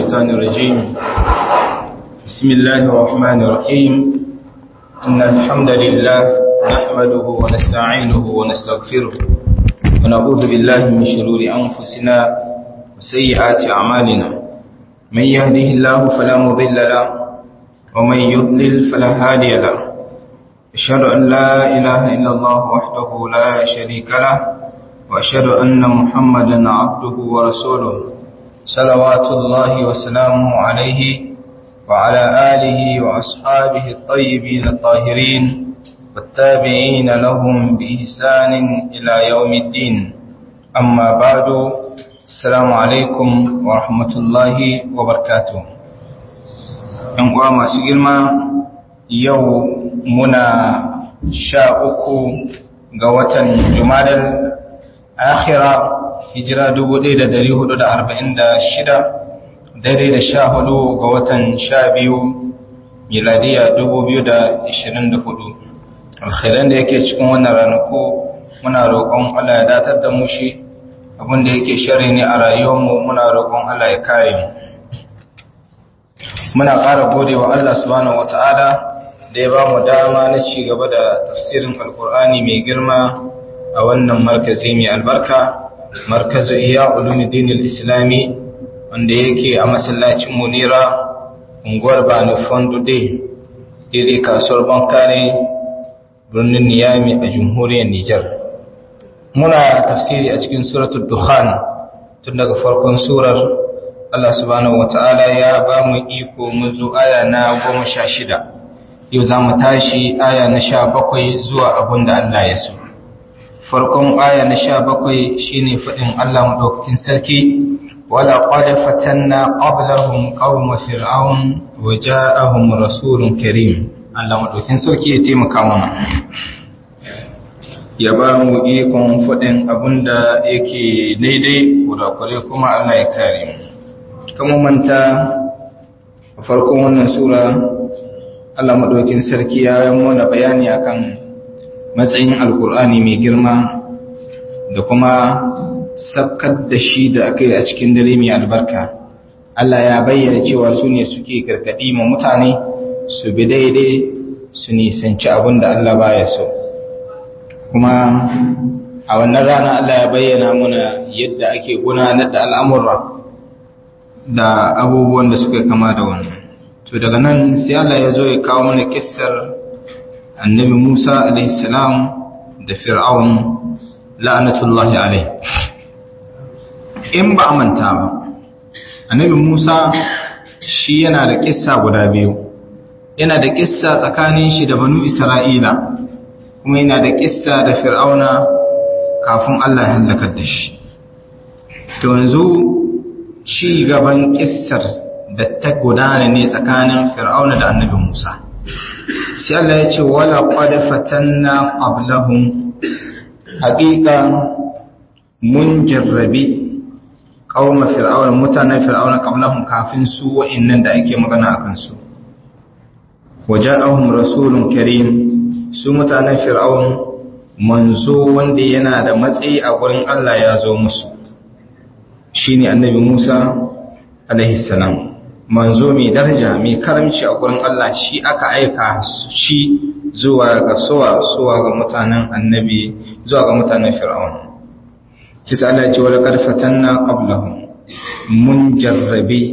الشيطان الرجيم بسم الله الرحمن الرحيم إن الحمد لله نحمده ونستعينه ونستغفره ونعوذ بالله من شرور أنفسنا وسيئات أعمالنا من يهده الله فلا مضل له ومن يضلل فلا هادي له أشهد أن لا إله إلا الله وحده لا شريك له وأشهد أن محمدا عبده ورسوله صلوات الله وسلامه عليه وعلى آله وأصحابه الطيبين الطاهرين والتابعين لهم بإحسان إلى يوم الدين أما بعد السلام عليكم ورحمة الله وبركاته ‘Yan masu girma yau muna sha uku ga watan Jumadal akhira hijira 1446 daidai da sha hudu ga watan sha biyu miladiya 2024 alkhairan da yake cikin wannan ranaku muna roƙon Allah ya datar da mu shi abinda yake shari ne a rayuwarmu muna roƙon Allah ya kare mu muna ƙara gode wa Allah subhanahu wata'ala da ya ba mu dama na ci gaba da tafsirin alkur'ani mai girma a wannan markazi mai albarka markazu iya ulumuddin islami wanda yake a masallacin munira unguwar bani fondude daidai kasuwar bankare birnin niyami a jamhuriyar nijar muna tafsiri a cikin suratul dukhan tun daga farkon surar allah subhanahu wata'ala ya ba mu iko mun zo aya na goma sha shida yau za mu tashi aya na sha bakwai zuwa abin da allah ya so farkon aya na sha bakwai shi ne faɗin Allah maɗaukakin sarki wala ƙwada fatanna ƙablahun ƙawon fir'aun wa ja'ahun rasulun karim Allah maɗaukakin sarki ya taimaka mana ya ba mu ikon faɗin abin da yake daidai kudakure kuma Allah ya kare mu kama manta a farkon wannan sura Allah maɗaukakin sarki ya yi mana bayani akan matsayin alkur'ani mai girma da kuma sabkar da shi da aka yi a cikin dare mai albarka Allah ya bayyana cewa su ne suke gargaɗi ma mutane su bi daidai su nisanci abin da Allah baya so kuma a wannan rana Allah ya bayyana muna yadda ake gudanar da al'amurra da abubuwan da suka kama da wannan to daga nan sai Allah ya zo ya kawo mana kissar annabi Musa alaihissalam da fir'aun la'anatullahi alai in ba a manta ba annabi Musa shi yana da kissa guda biyu yana da kissa tsakanin shi da banu Isra'ila kuma yana da kissa da fir'auna kafin Allah ya halakar da shi to yanzu ci gaban kissar da ta gudana ne tsakanin fir'auna da annabi Musa sai Allah ya ce wala qad fatanna qablahum haqiqa mun jarrabi qauma fir'auna mutanen fir'auna qablahum kafin su wa'annan da ake magana akan su waja'ahum rasulun karim su mutanen fir'aun manzo wanda yana da matsayi a gurin Allah ya zo musu shine annabi Musa alaihi salam manzo mai daraja mai karamci a gurin Allah shi aka aika shi zuwa ga suwa suwa ga mutanen annabi zuwa ga mutanen fir'aun kisa Allah ya ce wala qad fatanna qablahum mun jarrabi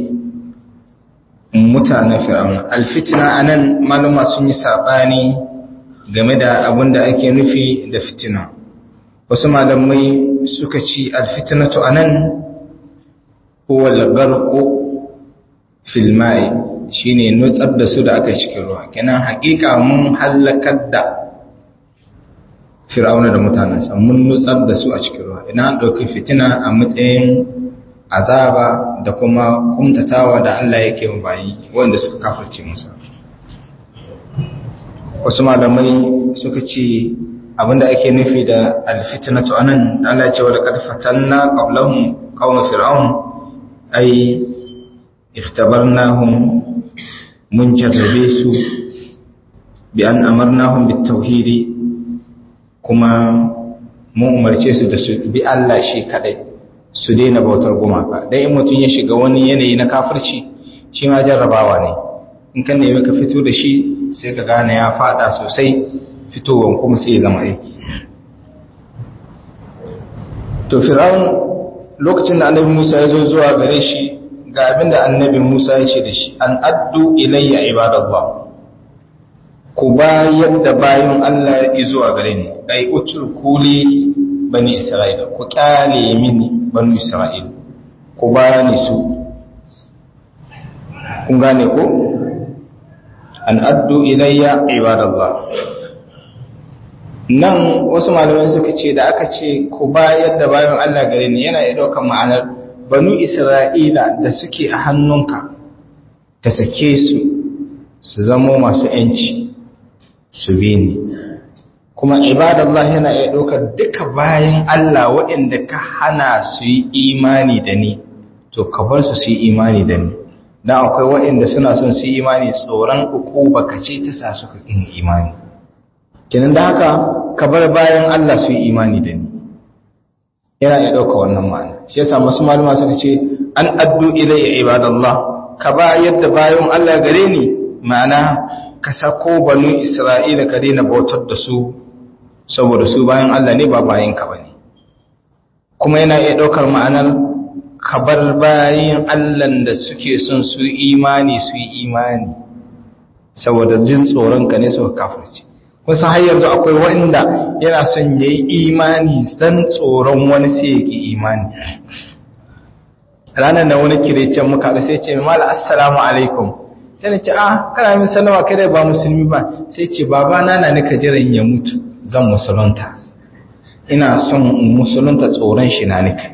mutanen fir'aun alfitna anan maluma sun yi sabani game da abin da ake nufi da fitina wasu malamai suka ci alfitnatu anan huwa al-gharqu filmai shi ne nutsar da su da aka cikin ruwa kenan hakika mun hallakar da fir'auna da mutanensa mun nutsar da su a cikin ruwa ina an ɗauki fitina a matsayin azaba da kuma kumtatawa da Allah yake bayi wanda suka kafirce musa wasu malamai suka ce abinda ake nufi da alfitinatu anan Allah ya ce wa laqad fatanna qablahum qauma fir'aun ai اختبرناهم من جربيسو بأن أمرناهم بالتوحيد كما mu umarce su da su bi Allah shi kadai su daina bautar gumaka dan in mutum ya shiga wani yanayi na kafirci shi ma jarrabawa ne in kan nemi ka fito da shi sai ka gane ya fada sosai fitowan kuma sai ya zama aiki to fir'aun lokacin da annabi Musa ya zo zuwa gare shi ga abin da annabi Musa ya ce da shi an addu ilayya ibadallah ku bayar da bayan Allah ya zuwa gare ni ai utul kuli bani isra'ila ku kyale mini bani isra'ila ku bani su kun gane ko an addu ilayya ibadallah nan wasu malamai suka ce da aka ce ku bayar da bayan Allah gare ni yana iya ɗaukar ma'anar banu Isra'ila da suke a hannunka ka sake su su zamo masu ‘yanci su bi ni kuma ibadallah yana iya ɗaukar duka bayan Allah waɗanda ka hana su yi imani da ni to ka bar su su yi imani da ni don akwai waɗanda suna son su yi imani tsoron uku baka ce ta sa suka ƙin imani kenan da haka ka bar bayan Allah su yi imani da ni yana iya ɗauka wannan ma'ana shi yasa masu malama suka ce an addu ilayya ibadallah ka ba yadda bayan Allah gare ni ma'ana ka sako banu Isra'ila ka daina bautar da su saboda su bayan Allah ne ba bayan ka bane kuma yana iya ɗaukar ma'anar ka bar bayan Allah da suke son su imani su yi imani saboda jin tsoron ka ne suka kafirci wasu har yanzu akwai wanda yana son ya yi imani dan tsoron wani sai ya ki imani ranar da wani kirecen muka da sai ce mala assalamu alaikum sai na ce ah kana min sallama kai da ba musulmi ba sai ce baba na na nika jiran ya mutu zan musulunta ina son musulunta tsoron shi na nika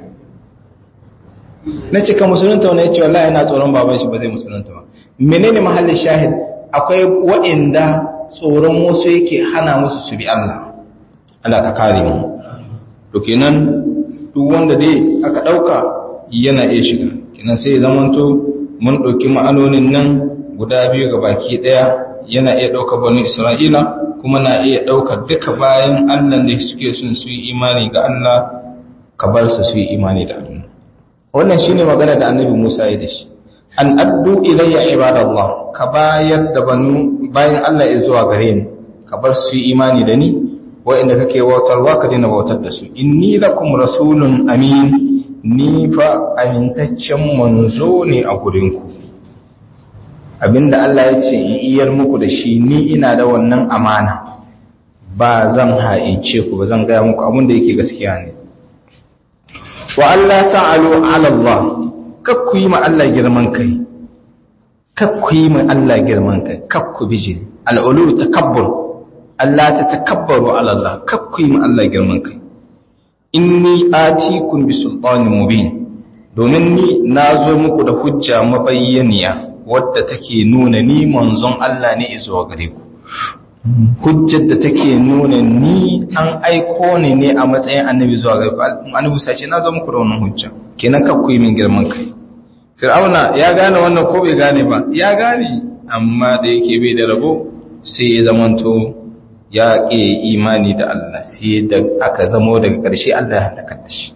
na ce ka musulunta wani ya ce wallahi ina tsoron baban shi ba zai musulunta ba menene mahallin shahid akwai wa'inda tsoron wasu yake hana musu su bi Allah Allah ka kare mu to kenan duk wanda dai aka dauka yana iya shiga kenan sai zamanto mun dauki ma'anonin nan guda biyu ga baki daya yana iya dauka bani Isra'ila kuma na iya daukar duka bayan Allah da suke son su yi imani ga Allah ka bar su su yi imani da Allah wannan shine magana da Annabi Musa ya da shi an addu ilayya ibadallah ka bayar da banu bayan Allah ya zuwa gare ni ka bar su imani da ni wa'inda kake bautarwa ka daina bautar da su inni lakum rasulun amin ni fa amintaccen manzo ne a gurin ku abinda Allah ya ce in iyar muku da shi ni ina da wannan amana ba zan haice ku ba zan gaya muku abin da yake gaskiya ne wa Allah ta'alu ala Allah kakku yi ma Allah girman kai kakku yi ma Allah girman kai kakku bije al'ulu takabbur Allah ta takabbaru ala Allah kakku yi ma Allah girman kai inni atikum bi sultanin mubin domin ni nazo muku da hujja mabayyaniya wadda take nuna ni manzon Allah ne zuwa gare ku hujjar da take nuna ni an aiko ni ne a matsayin annabi zuwa gare ku annabi sai ce nazo muku da wannan hujja kenan kakku yi min girman kai fir'auna ya gane wannan ko bai gane ba ya gane amma da yake bai da rabo sai ya zamanto ya ƙi imani da Allah sai da aka zamo daga ƙarshe Allah ya halaka da shi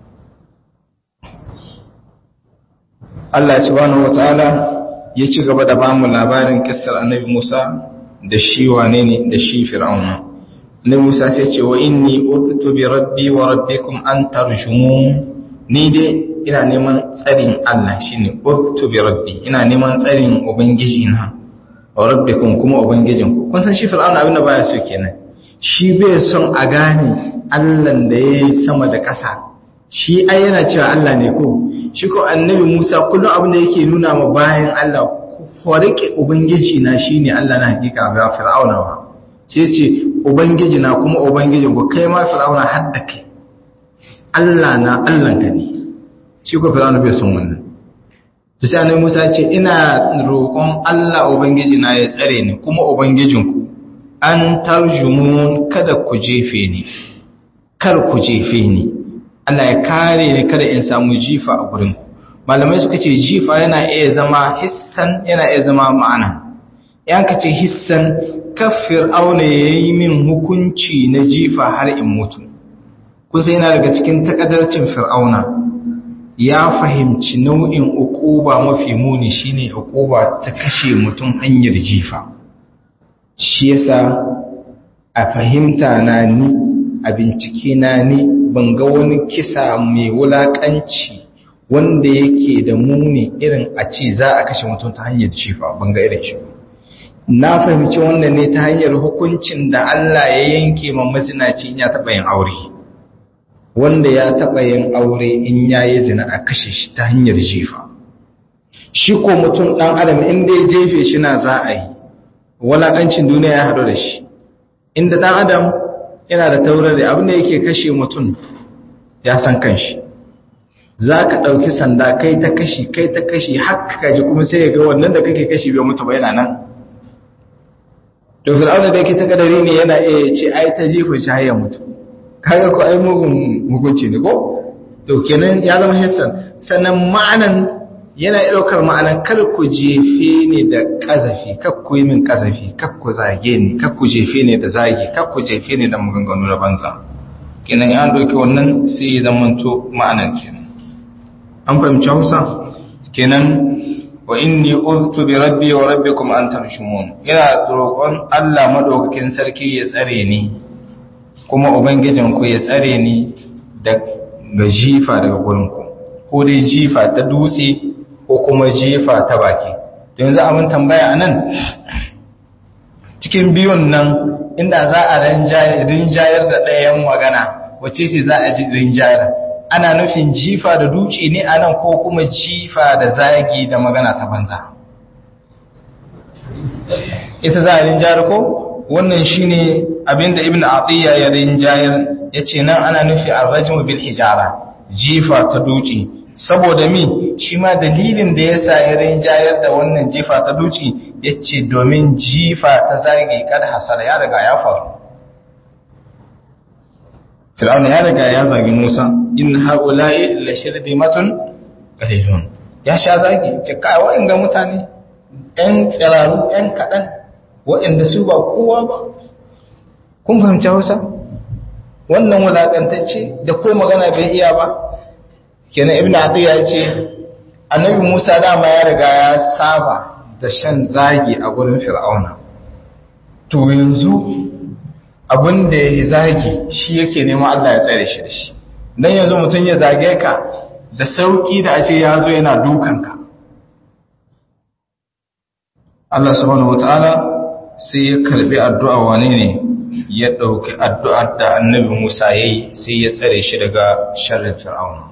Allah subhanahu wataala ya ci gaba da bamu labarin kissar annabi Musa da shi wane ne da shi fir'auna annabi Musa sai ce wa inni urtu bi rabbi wa rabbikum an tarjumun ni dai ina neman tsarin Allah shine urtu bi rabbi ina neman tsarin ubangiji na wa rabbikum kuma ubangijin ku kun san shi fir'auna abin da baya so kenan shi bai son a gane Allah da yayi sama da ƙasa shi ai yana cewa Allah ne ko shi ko annabi Musa kullum abin da yake nuna ma bayan Allah ku rike ubangiji na shine Allah na hakika ba fir'auna ba sai ce ubangiji na kuma ubangijin ku kai ma fir'auna har da kai Allah na Allah ka ne shi ko fir'auna bai son wannan to sai annabi Musa ce ina roƙon Allah ubangiji na ya tsare ni kuma ubangijinku an tarjumun kada ku jefe ni kar ku jefe ni Allah ya kare ni kada in samu jifa a gurin ku malamai suka ce jifa yana iya zama hissan yana iya zama ma'ana yan ka ce hissan kafir auna yayi min hukunci na jifa har in mutu kusa yana daga cikin takadarcin fir'auna ya fahimci nau'in uquba mafi muni shine uquba ta kashe mutum hanyar jifa shi yasa a fahimta na ni a bincike na ni ban ga wani kisa mai wulakanci wanda yake da muni irin a ce za a kashe mutum ta hanyar jifa ban ga irin shi na fahimci wannan ne ta hanyar hukuncin da Allah ya yanke ma mazinaci in ya taɓa yin aure wanda ya taɓa yin aure in ya yi zina a kashe shi ta hanyar jifa shi ko mutum ɗan adam inda ya jefe shi na za a yi walaƙancin duniya ya haɗu da shi inda ɗan adam yana da taurar da abin da yake kashe mutum ya san kanshi za ka ɗauki sanda kai ta kashi kai ta kashi haka kaji kuma sai ya ga wannan da kake kashi bai mutu ba yana nan to fir'auna da yake ta kadari ne yana iya ce ai ta jefa shi har ya mutu kaga ko ai mugun hukunci ne ko to kenan ya zama hissan sannan ma'anan yana ɗaukar ma'anan kar ku jefe ne da ƙazafi kar ku yi min ƙazafi kar ku zage ni kar ku jefe ne da zage kar ku jefe ne da maganganu na banza kenan ya ɗauki wannan sai ya zama to ma'anan kenan an fahimci hausa kenan wa inni uztu bi rabbi wa rabbikum an tarshumun ina roƙon Allah madaukakin sarki ya tsare ni kuma ubangijin ku ya tsare ni da ga jifa daga gurin ku ko dai jifa ta dutse ko kuma jifa ta baki to yanzu abin tambaya anan cikin biyun nan inda za a rinjayar da ɗayan magana wace ce za a ji rinjayar ana nufin jifa da duci ne anan ko kuma jifa da zagi da magana ta banza ita za a rinjayar ko wannan shine abinda ibn atiyya ya rinjayar yace nan ana nufi arrajmu bil hijara jifa ta duci saboda mi shi ma dalilin da yasa ya rinjayar da wannan jifa ta duci yace domin jifa ta zagi kada hasara ya riga ya faru Fir'auna ya riga ya zagi Musa in haula'i la shirdimatun qalilun ya sha zagi ce kai wa'anga mutane ɗan tsiraru ɗan kaɗan waɗanda su ba kowa ba kun fahimci Hausa wannan wulakantacce da ko magana bai iya ba kenan ibnu atiya ya ce annabi Musa dama ya riga ya saba da shan zagi a gurin Fir'auna to yanzu abin da ya zagi shi yake neman Allah ya tsare shi da shi don yanzu mutum ya zage ka da sauki da ashe ya zo yana dukanka Allah subhanahu wata'ala sai ya karbi addu'a wane ne ya ɗauki addu'ar da annabi Musa ya yi sai ya tsare shi daga sharrin fir'auna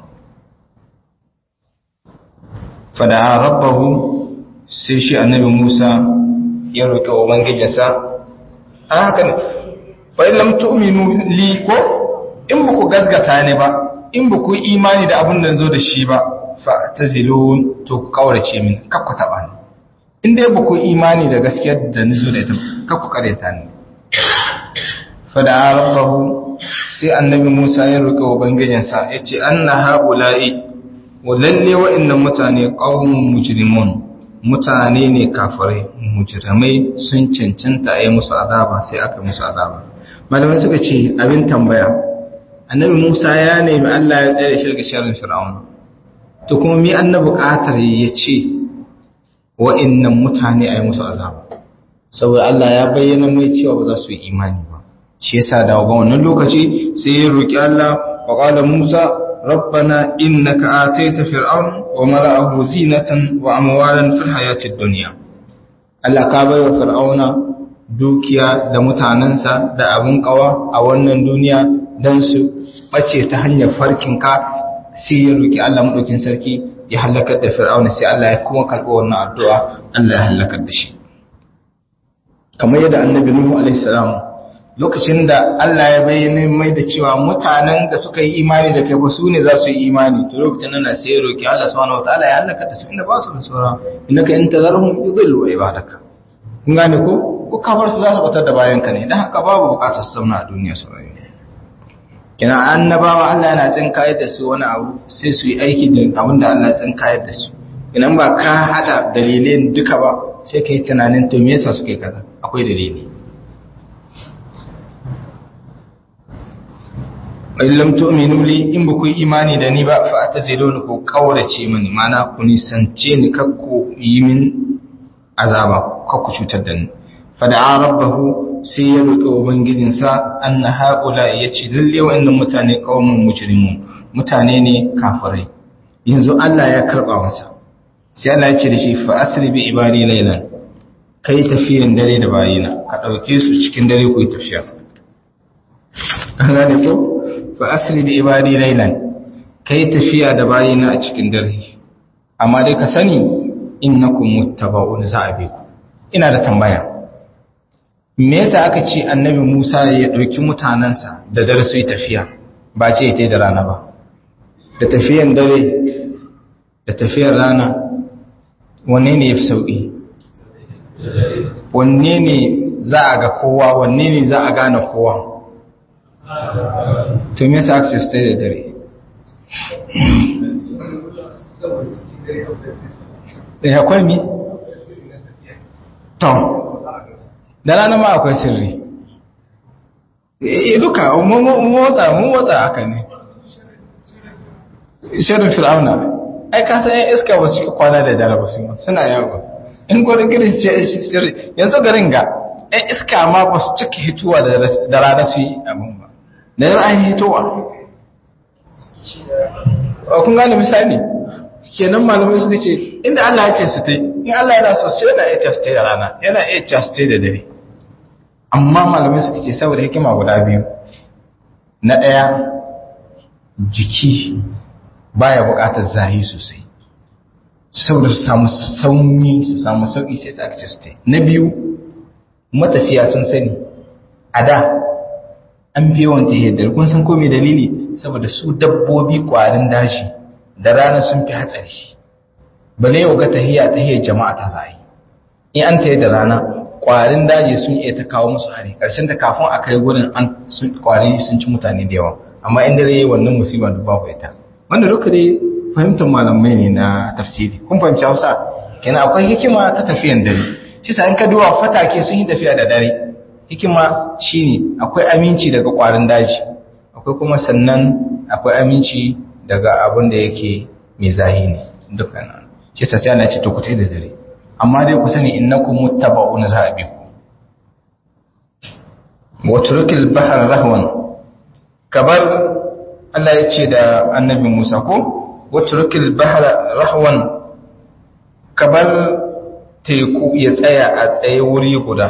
fada rabbahu sai shi annabi Musa ya roƙi ubangijinsa a haka ne fa in lam tu'minu li ko in ba ku gasgata ne ba in ba ku imani da abin da zo da shi ba fa tazilun to ku kaurace min kar ku taba ni in dai ba ku imani da gaskiyar da ni zo da ita kar ku kareta ni fa da rabbahu sai annabi Musa ya roƙi ubangijinsa yace anna haula'i wa lalle wa'annan mutane qaumun mujrimun mutane ne kafirai mujrimai sun cancanta a yi musu azaba sai aka musu azaba malamai suka ce abin tambaya annabi Musa ya nemi Allah ya tsere shi daga sharrin Fir'auna to kuma mi annabi buƙatar ya ce wa'annan mutane a yi musu azaba saboda Allah ya bayyana mai cewa ba za su yi imani ba shi yasa da ga wannan lokaci sai ya roki Allah wa qala Musa rabbana innaka ataita fir'aun wa mala'ahu zinatan wa amwalan fil hayatid dunya Allah ka bai wa fir'auna dukiya da mutanensa da abin kawa a wannan duniya don su ɓace ta hanyar farkinka sai ya roƙi Allah maɗaukin sarki ya halakar da fir'auna sai Allah ya kuma karɓi wannan addu'a Allah ya halakar da shi kamar yadda annabi Nuhu alaihi salam lokacin da Allah ya bayyana mai da cewa mutanen da suka yi imani da kai ba su ne za su yi imani to lokacin nan sai ya roƙi Allah subhanahu wataala ya halakar da su inda ba su da saura innaka in tazarhum yudillu ibadaka kun gane ko ko kafar su za su batar da bayanka ne don haka babu bukatar su zauna a duniya su rayu kina annabawa Allah yana tsin kayar da su wani abu sai su yi aiki da abin da Allah ya tsin kayar da su idan ba ka hada dalilin duka ba sai ka yi tunanin to me yasa suke kaza akwai dalili in lam tu'minu li in ba ku yi imani da ni ba fa ataziluni ku kaurace mini mana ku nisance ni kakku yi min azaba kakku cutar da ni fa da'a rabbahu sai ya roƙi ubangijinsa anna haula yace lalle wa'annan mutane qaumun mujrimun mutane ne kafirai yanzu Allah ya karba masa sai Allah ya ce da shi fa asri bi ibadi laylan kai tafiyan dare da bayina ka dauke su cikin dare ku yi tafiya an gane ko fa asri bi ibadi laylan kai tafiya da bayina a cikin dare amma dai ka sani innakum muttaba'un za'abiku ina da tambaya me yasa aka ce annabi Musa ya dauki mutanansa da dare su yi tafiya ba ce ita da rana ba da tafiyan dare da tafiyar rana wanne ne yafi sauki wanne ne za a ga kowa wanne ne za a gane kowa to me yasa aka ce stay da dare da akwai mi? tom da rana ma akwai sirri e duka motsa mun motsa haka ne shirin fir'auna ai ka san yan iska ba su kwana da dare ba su suna yawo in gudun gidan ce sirri yanzu garin ga yan iska ma ba su cika hituwa da rana su yi abin ba da yar an hitowa kun gane misali kenan malamai suka ce inda Allah ya ce su ta in Allah yana so sai yana iya su da rana yana iya su da dare amma malamai suka ce saboda hikima guda biyu na ɗaya jiki baya buƙatar zahi sosai saboda su samu sauni su samu sauƙi sai su aka ce su ta na biyu matafiya sun sani a da an fi yawan tahiyar kun san ko mai dalili saboda su dabbobi ƙwarin dashi da rana sun fi hatsari bale yau ga tahiya tahiyar jama'a ta zai in an tayi da rana ƙwarin daji sun iya ta kawo musu hari ƙarshen ta kafin a kai gurin an ƙwari sun ci mutane da yawa amma in dare yayi wannan musiba da babu ita wanda duka dai fahimtar malamai ne na tafsiri kun fahimci Hausa kenan akwai hikima ta tafiyan dare shi sa in ka duba fatake sun yi tafiya da dare hikima shine akwai aminci daga ƙwarin daji akwai kuma sannan akwai aminci daga abin da yake mai zahi ne dukkan shi sa sai Allah ce to ku tai da dare amma dai ku sani innakum muttaba'una zahabiku wa turkil bahr rahwan kabar Allah ya ce da annabi Musa ko wa turkil bahr rahwan kabar teku ya tsaya a tsaye wuri guda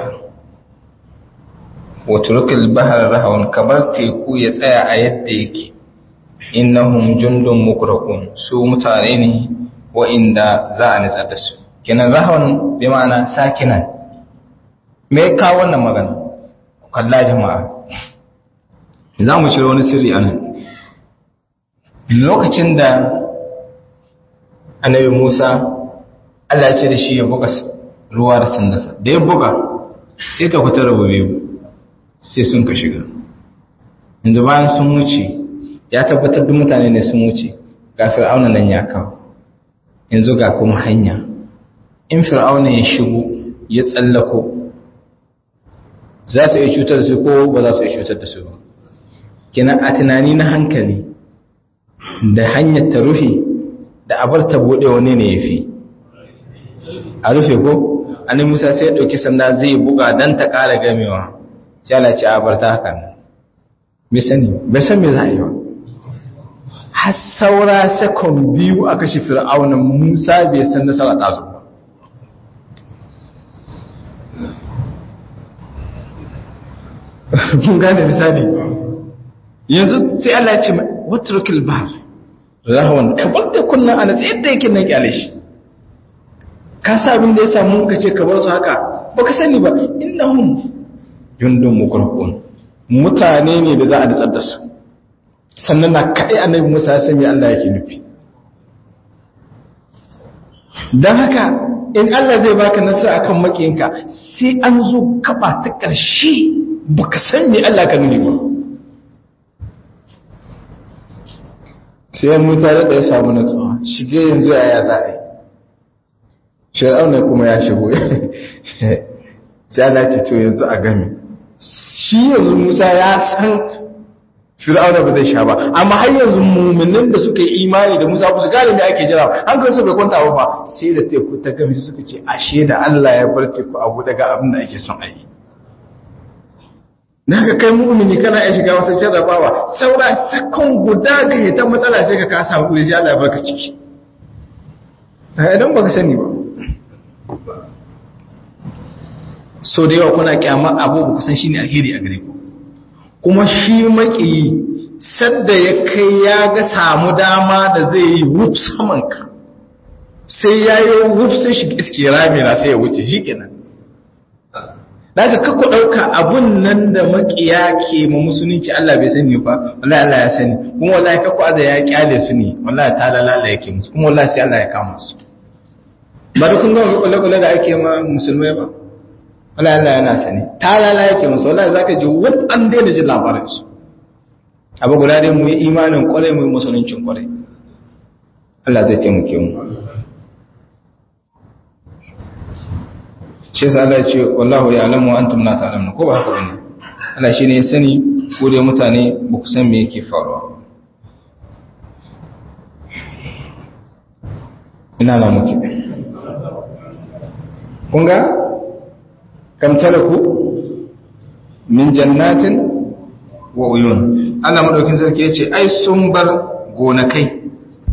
wa turkil bahr rahwan kabar teku ya tsaya a yadda yake innahum jundun mukraqun su mutane ne wa'inda za a nitsar da su kenan rahon bi ma'ana sakinan me ka wannan magana kalla jama'a za mu ciro wani sirri anan lokacin da annabi Musa Allah ya ce da shi ya buga ruwa da sandasa da ya buga sai ta kuta rabu biyu sai sun ka shiga yanzu bayan sun wuce ya tabbatar da mutane ne sun wuce ga fir'auna nan ya kawo yanzu ga kuma hanya in fir'auna ya shigo ya tsallako za su iya cutar da su ko ba za su iya cutar da su ba kina a tunani na hankali da hanyar ta rufe da abar ta bude wani ne ya fi a rufe ko annabi Musa sai ya dauki sanda zai buga dan ta ƙara gamewa sai Allah ce a bar ta haka nan bai sani bai san me za a yi ba har saura sakon biyu a kashe fir'auna Musa bai san nasara ta zo ba kun gane misali yanzu sai Allah ya ce watrukil bar rahwan kabar da kullun ana sai yadda yake nan kyale shi ka sa abin da ya samu ka ce ka bar su haka baka sani ba innahum jundun mukrabun mutane ne da za a datsar da su sannan na kai annabi Musa ya san me Allah yake nufi dan haka in Allah zai baka nasara akan makiyinka sai an zo gaba ta ƙarshe baka san me Allah ka nuni ba sai Musa da ya samu natsuwa shige yanzu yaya za a yi Fir'auna kuma ya shigo sai Allah ce to yanzu a game shi yanzu Musa ya san fir'auna ba zai sha ba amma har yanzu mu'minin da suka yi imani da Musa ba su gane me ake jira an ga su bai kwanta ba fa sai da teku ta gami suka ce ashe da Allah ya bar teku abu daga abin da ake son a yi na ka kai mu'mini kana iya shiga wata jarrabawa saura sakon guda ga ta matsala sai ka kasa hakuri sai Allah ya barka ciki idan baka sani ba so da yawa kuna kyama abu ba kusan shine alheri a gare ku kuma shi maki sadda ya kai ya ga samu dama da zai yi wuf saman ka sai ya yi wuf sai shi iske rami na sai ya wuce shi kenan daga kakku ɗauka abun nan da makiya ke ma musulunci Allah bai sani ba wallahi Allah ya sani kuma wallahi kakku aza ya kyale su ne wallahi ta lalala yake musu kuma wallahi sai Allah ya kama su ba da kun ga kula-kula da ake ma musulmai ba wallahi Allah yana sani ta lalala yake musu wallahi zaka ji wani an daina jin labarin su abu guda dai mu yi imanin kwarai mu yi musuluncin kwarai Allah zai taimake mu shi yasa Allah ya ce wallahu ya'lamu wa antum la ta'lamun ko ba haka bane Allah shine ya sani ko dai mutane ba ku san me yake faruwa ina na muke kun ga kam talaku min jannatin wa uyun Allah madaukin sarki yace ai sun bar gonakai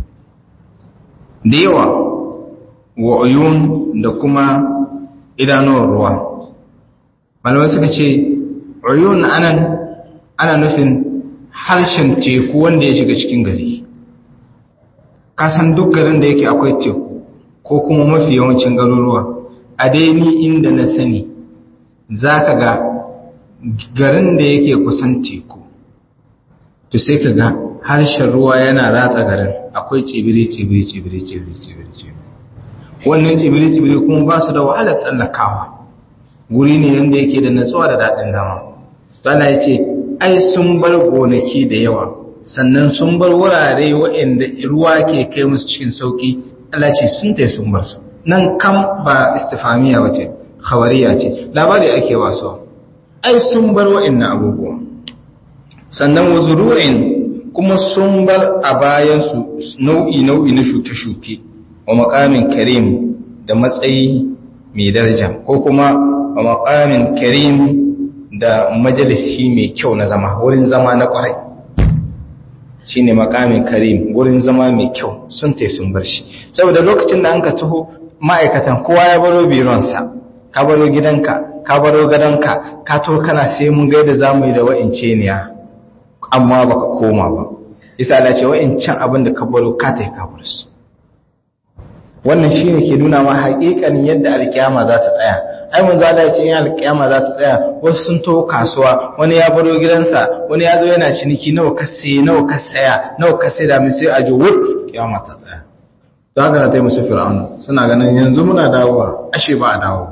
da yawa wa uyun da kuma idanuwar ruwa malamai suka ce uyun anan ana nufin harshen teku wanda ya shiga cikin gari kasan duk garin da yake akwai teku ko kuma mafi yawancin garuruwa a daini inda na sani za ka ga garin da yake kusan teku to sai ka ga harshen ruwa yana ratsa garin akwai tsibiri tsibiri tsibiri tsibiri tsibiri tsibiri wannan tsibiri tsibiri kuma ba su da wahalar tsallakawa guri ne yadda yake da natsuwa da daɗin zama bana ya ce ai sun bar gonaki da yawa sannan sun bar wurare waɗanda ruwa ke kai musu cikin sauƙi Allah ce sun tai sun bar su nan kam ba istifamiya ba ce khawariya ce labari ake wasu ai sun bar waɗannan abubuwa sannan wazuru'in kuma sun bar a bayansu nau'i nau'i na shuke-shuke wa makamin karim da matsayi mai daraja ko kuma wa makamin karim da majalisi mai kyau na zama wurin zama na kwarai shi ne makamin karim wurin zama mai kyau sun te sun bar shi saboda lokacin da an ka taho ma'aikatan kowa ya baro bironsa ka baro gidanka ka baro gadonka ka to kana sai mun gaida za mu yi da wa'ince ne amma baka koma ba isa Allah ce wa'incan abin da ka baro ka ta yi ka bar su wannan shi ne ke nuna ma haƙiƙanin yadda alƙiyama za ta tsaya ai mun zala ya ce yin alƙiyama za ta tsaya wasu sun taho kasuwa wani ya baro gidansa wani ya zo yana ciniki nawa ka saye nawa ka saya nawa ka sai da mai sai a ji wut kiyama ta tsaya to haka na ta yi musu fir'aunu suna ganin yanzu muna dawowa ashe ba a dawo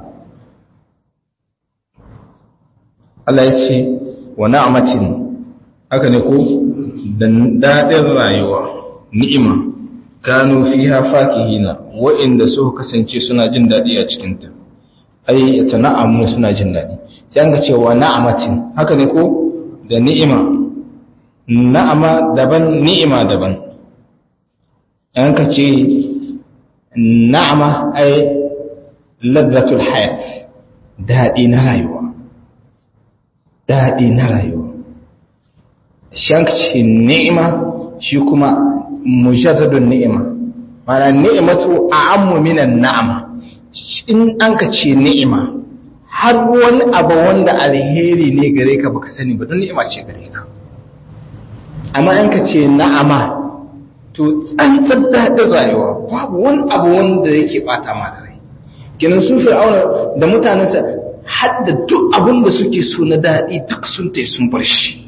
Allah ya ce wa na'amatin haka ne ko da daɗin rayuwa ni'ima kanu fiha fakihina wa'inda suka kasance suna jin dadi a cikin ta ai tana'amu suna jin dadi sai an ga cewa na'amatin haka ne ko da ni'ima na'ama daban ni'ima daban an ka ce na'ama ai laddatul hayat dadi na rayuwa dadi na rayuwa shi an ka ce ni'ima shi kuma mujarradun ni'ima mana ni'imatu a'ammu minan na'ama in an ka ce ni'ima har wani abu wanda alheri ne gare ka baka sani ba don ni'ima ce gare ka amma an ka ce na'ama to tsantsar daɗin rayuwa babu wani abu wanda yake bata ma da rai ginin sun fir'auna da mutanensa har da duk abin da suke so na daɗi duk sun tai sun bar shi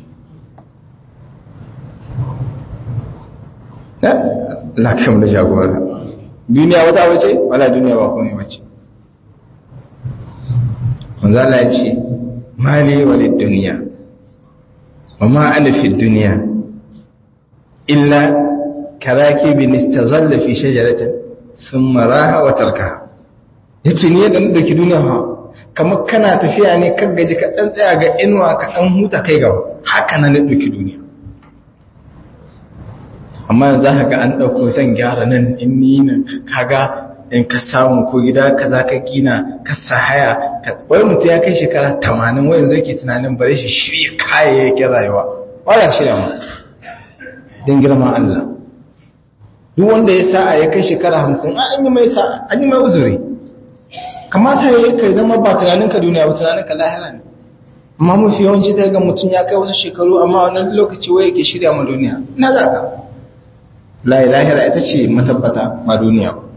na kai da jagora duniya wata wace wala duniya ba komai bace manzo Allah ya ce mali walid duniya wa ma ana fi duniya illa karakibin istazalla fi shajaratin thumma raha wa tarkaha yace ni yadda na dauki duniya fa kamar kana tafiya ne kan gaji ka dan tsaya ga inuwa ka dan huta kai gaba haka nan na dauki duniya amma za ka ga an ɗauko zan gyara nan in ni nan kaga in ka samu ko gida ka za ka gina ka sa haya wai mutum ya kai shekara tamanin wayan zai ke tunanin bare shi shirya kayayyakin rayuwa waya shirya masu don girma Allah duk wanda ya sa'a ya kai shekara hamsin an yi mai sa'a an yi mai uzuri kamata ya yi kai zama ba tunaninka duniya ba tunaninka lahira ne amma mafi yawanci ta ga mutum ya kai wasu shekaru amma wannan lokaci wai yake shirya ma duniya na za ka layi lahira ita ce matabbata ma duniya ba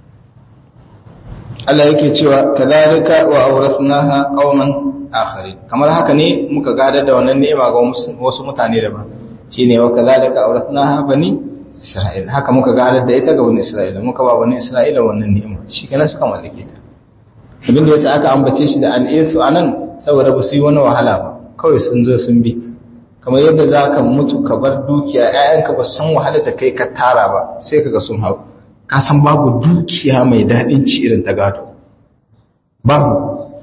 Allah yake cewa kadhalika wa awrathnaha qauman akharin kamar haka ne muka gadar da wannan ni'ima ga wasu mutane daban shine wa kadhalika awrathnaha bani isra'il haka muka gadar da ita ga bani isra'ila muka ba bani isra'ila wannan ni'ima shikenan suka mallake ta abin da yasa aka ambace shi da al'ithu anan saboda ba su yi wani wahala ba kawai sun zo sun bi kamar yadda za ka mutu ka bar dukiya ‘ya'yanka ba san wahala da kai ka tara ba sai kaga sun hau ka san babu dukiya mai daɗin ci irin ta gado babu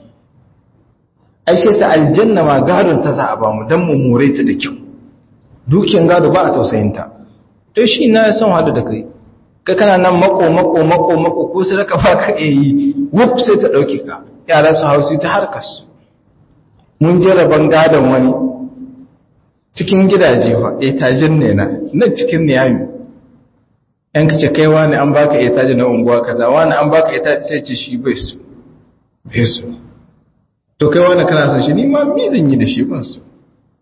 aishe sa aljanna ma gadon ta za a ba mu don mu more ta da kyau dukiyan gado ba a tausayinta to shi na son hadu da kai ka kana nan mako mako mako mako ko sai ka ba ka iya yi wuf sai ta ɗauke ka yara su hausu ta harkar su mun je rabon gadon wani cikin gidaje ba etajin ne na nan cikin niyami yan kace kai wani an baka etaji na unguwa kaza wani an baka etaji sai ce shi bai su bai su to kai wani kana son shi ni ma me zan yi da shi ban su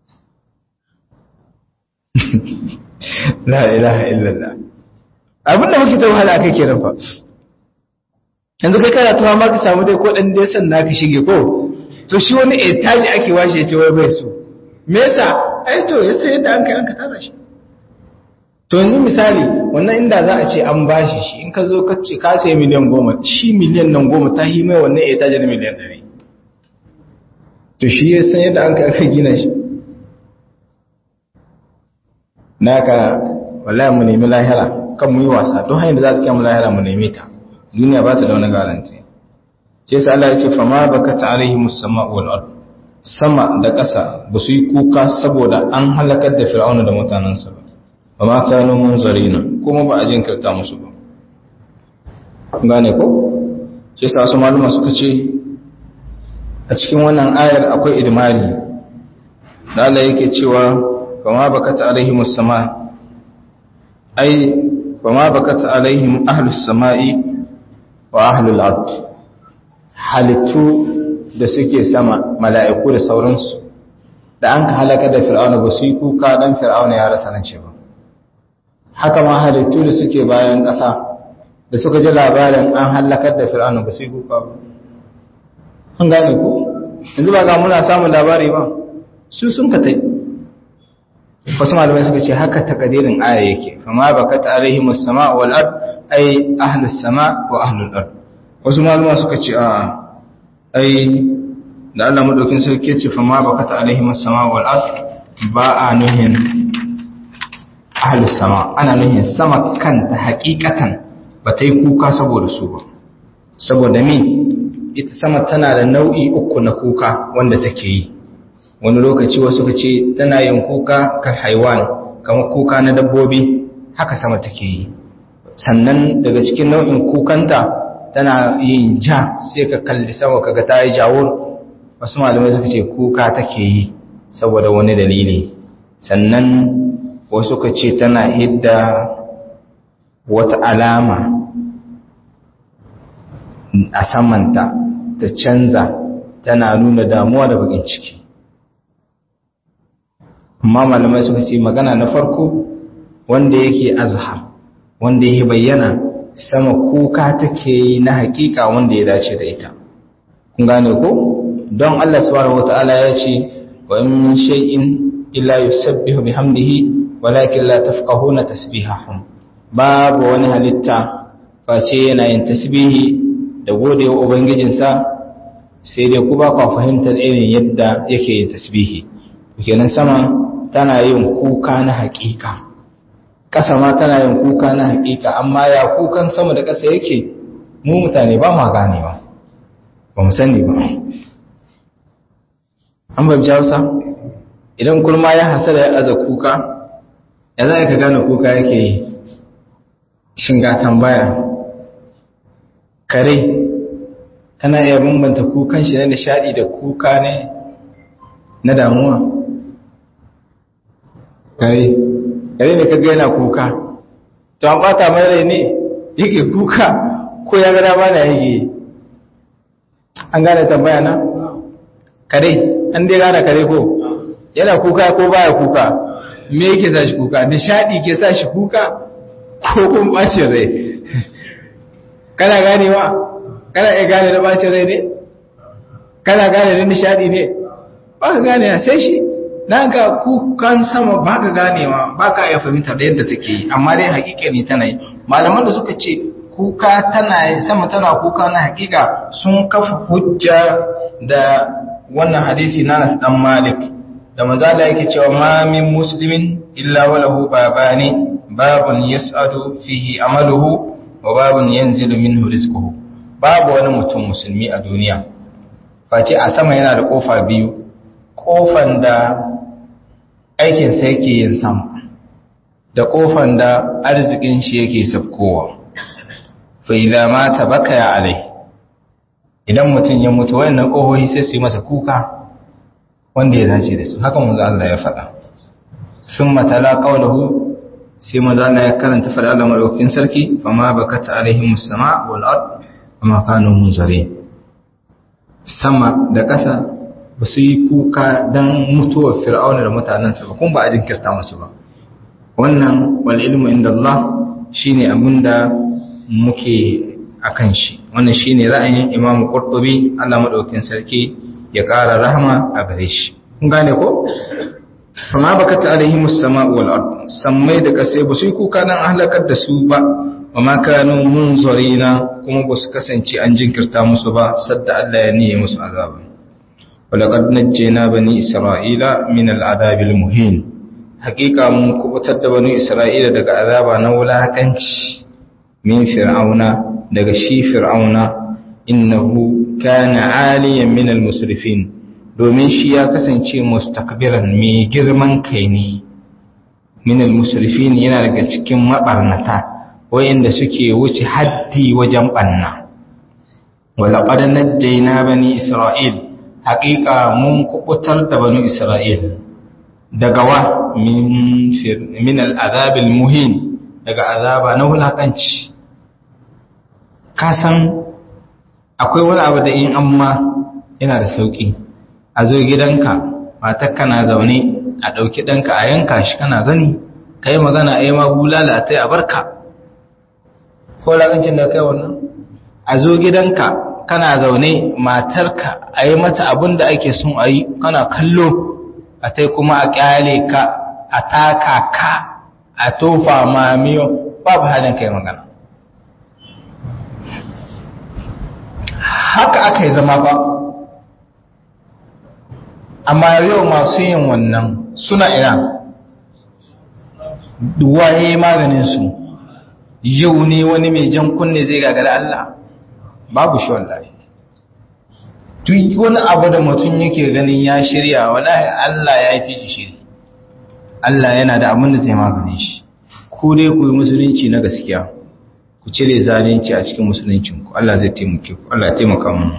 la ilaha illallah abin da muke ta wahala akai kenan fa yanzu kai kana tuwa ma ka samu dai ko dan dai san naka shige ko to shi wani etaji ake washe ce wai bai so me yasa ai to yasa yadda an kai an ka tara shi to yanzu misali wannan inda za a ce an bashi shi in ka zo ka ce ka sai miliyan goma shi miliyan nan goma ta yi mai wannan etaji na miliyan ɗari to shi ya san yadda an kai aka gina shi naka wallahi mu nemi lahira kan mu yi wasa don hanyar da za su kyan mu lahira mu nemi ta duniya ba ta da wani garanti ce sa Allah ya ce fama bakata alaihimus sama'u wal ard sama da ƙasa ba su yi kuka saboda an halakar da fir'auna da mutanensa ba ba ma kano munzarina kuma ba a jinkirta musu ba gane ko shi sa wasu maluma suka ce a cikin wannan ayar akwai idmari da Allah yake cewa ba ma bakata alaihimus sama ai ba ma bakata alaihim ahlus sama'i wa ahlul ard halittu da suke sama mala'iku da sauransu da an ka halaka da fir'auna ba su yi kuka don fir'auna ya rasa nan ce ba haka ma halittu da suke bayan ƙasa da suka ji labarin an halakar da fir'auna ba su yi kuka ba an gane ko yanzu ba ga muna samun labari ba su sun ka tai wasu malamai suka ce haka takadirin aya yake fama bakat alaihim as-sama wal ard ay ahlus sama wa ahlul ard wasu malamai suka ce a'a ai da Allah madaukin sarki ce fa ma bakata alaihim as-sama wal ard ba a nuhin ahlus sama ana nuhin sama kanta hakikatan ba ta yi kuka saboda su ba saboda me ita sama tana da nau'i uku na kuka wanda take yi wani lokaci wasu ka ce tana yin kuka kar haiwan kamar kuka na dabbobi haka sama take yi sannan daga cikin nau'in kukanta tana yin ja sai ka kalli sama kaga ta yi jawur wasu malamai suka ce kuka take yi saboda wani dalili sannan wasu ka ce tana hidda wata alama a samanta ta canza tana nuna damuwa da bakin ciki amma malamai suka ce magana na farko wanda yake azhar wanda yake bayyana sama kuka take yi na hakika wanda ya dace da ita kun gane ko don Allah subhanahu wataala ya ce wa in min shay'in illa yusabbihu bihamdihi walakin la tafqahuna tasbihahum babu wani halitta face yana yin tasbihi da godewa ubangijinsa sai dai ku ba ku fahimtar irin yadda yake yin tasbihi kenan sama tana yin kuka na hakika ƙasa ma tana yin kuka na hakika amma ya kukan sama da ƙasa yake mu mutane ba ma ganewa ba mu sani ba an babci hausa idan kurma ya hasala ya aza kuka ya za ka gane kuka yake yi shinga tambaya kare kana iya bambanta kukan shi na nishadi da kuka ne na damuwa kare kare ne kaga yana kuka to an bata mai rai ne yake kuka ko ya gada ba da yake an gane tambaya na kare an dai gane kare ko yana kuka ko baya kuka me yake sa shi kuka nishadi ke sa shi kuka ko kun bacin rai kana ganewa kana iya gane da bacin rai ne kana gane da nishadi ne ba ka gane sai shi na ga kukan sama ba ka ganewa ba ka iya fahimta da yadda take yi amma dai hakika ne tana yi malaman da suka ce kuka tana yi sama tana kuka na hakika sun kafa hujja da wannan hadisi na Anas dan Malik da manzala yake cewa ma min muslimin illa walahu babani babun yas'adu fihi amaluhu wa babun yanzilu minhu rizquhu babu wani mutum musulmi a duniya face a sama yana da kofa biyu kofan da aikin sa yake yin sama da kofan da arzikin shi yake sabkowa fa idza mata baka ya alai idan mutum ya mutu wayannan kohohi sai su yi masa kuka wanda ya dace da su haka manzo Allah ya faɗa thumma tala qawluhu sai manzo Allah ya karanta fada Allah madaukakin sarki fama bakat alaihim as-sama wal ard wama kanu munzarin sama da ƙasa ba su yi kuka dan mutuwar fir'auna da mutanensa ba kuma ba a jinkirta musu ba wannan wal ilmu inda Allah shine abinda muke akan shi wannan shine ra'ayin Imam Qurtubi Allah madaukakin sarki ya ƙara rahama a gare shi kun gane ko fama bakata alaihim as-sama'u wal ard sammai da kasai ba su yi kuka dan halakar da su ba wa ma kanu munzarina kuma ba su kasance an jinkirta musu ba sadda Allah ya niye musu azaba walaqad najjayna bani isra'ila min al-adhab al-muhin haqiqa mun kubutar da bani isra'ila daga azaba na wulakanci min fir'auna daga shi fir'auna innahu kana aliyan min al-musrifin domin shi ya kasance mustakbiran mai girman kai ne min al-musrifin yana daga cikin mabarnata wayanda suke wuce haddi wajen banna wala qad najjayna bani isra'il haqiqa mun kubutar da bani isra'il daga wa min min al-azab al-muhin daga azaba na wulakanci kasan akwai wani abu da in amma yana da sauki a zo gidanka matakka na zaune a ɗauki ɗanka a yanka shi kana gani ka yi magana a yi ma bulala a tai a barka ko lagancin da kai wannan a zo gidanka kana zaune matarka a yi mata abin da ake son a yi kana kallo a tai kuma a ƙyale ka a taka ka a tofa ma miyo babu halin kai magana haka aka yi zama ba amma yau masu yin wannan suna ina waye maganin su yau ne wani mai jan kunne zai gagara Allah babu shi wallahi duk wani abu da mutum yake ganin ya shirya wallahi Allah ya fi shi shiri Allah yana da abin da zai maganin shi ku dai ku yi musulunci na gaskiya ku cire zalunci a cikin musuluncinku Allah zai taimake ku Allah ya taimaka mu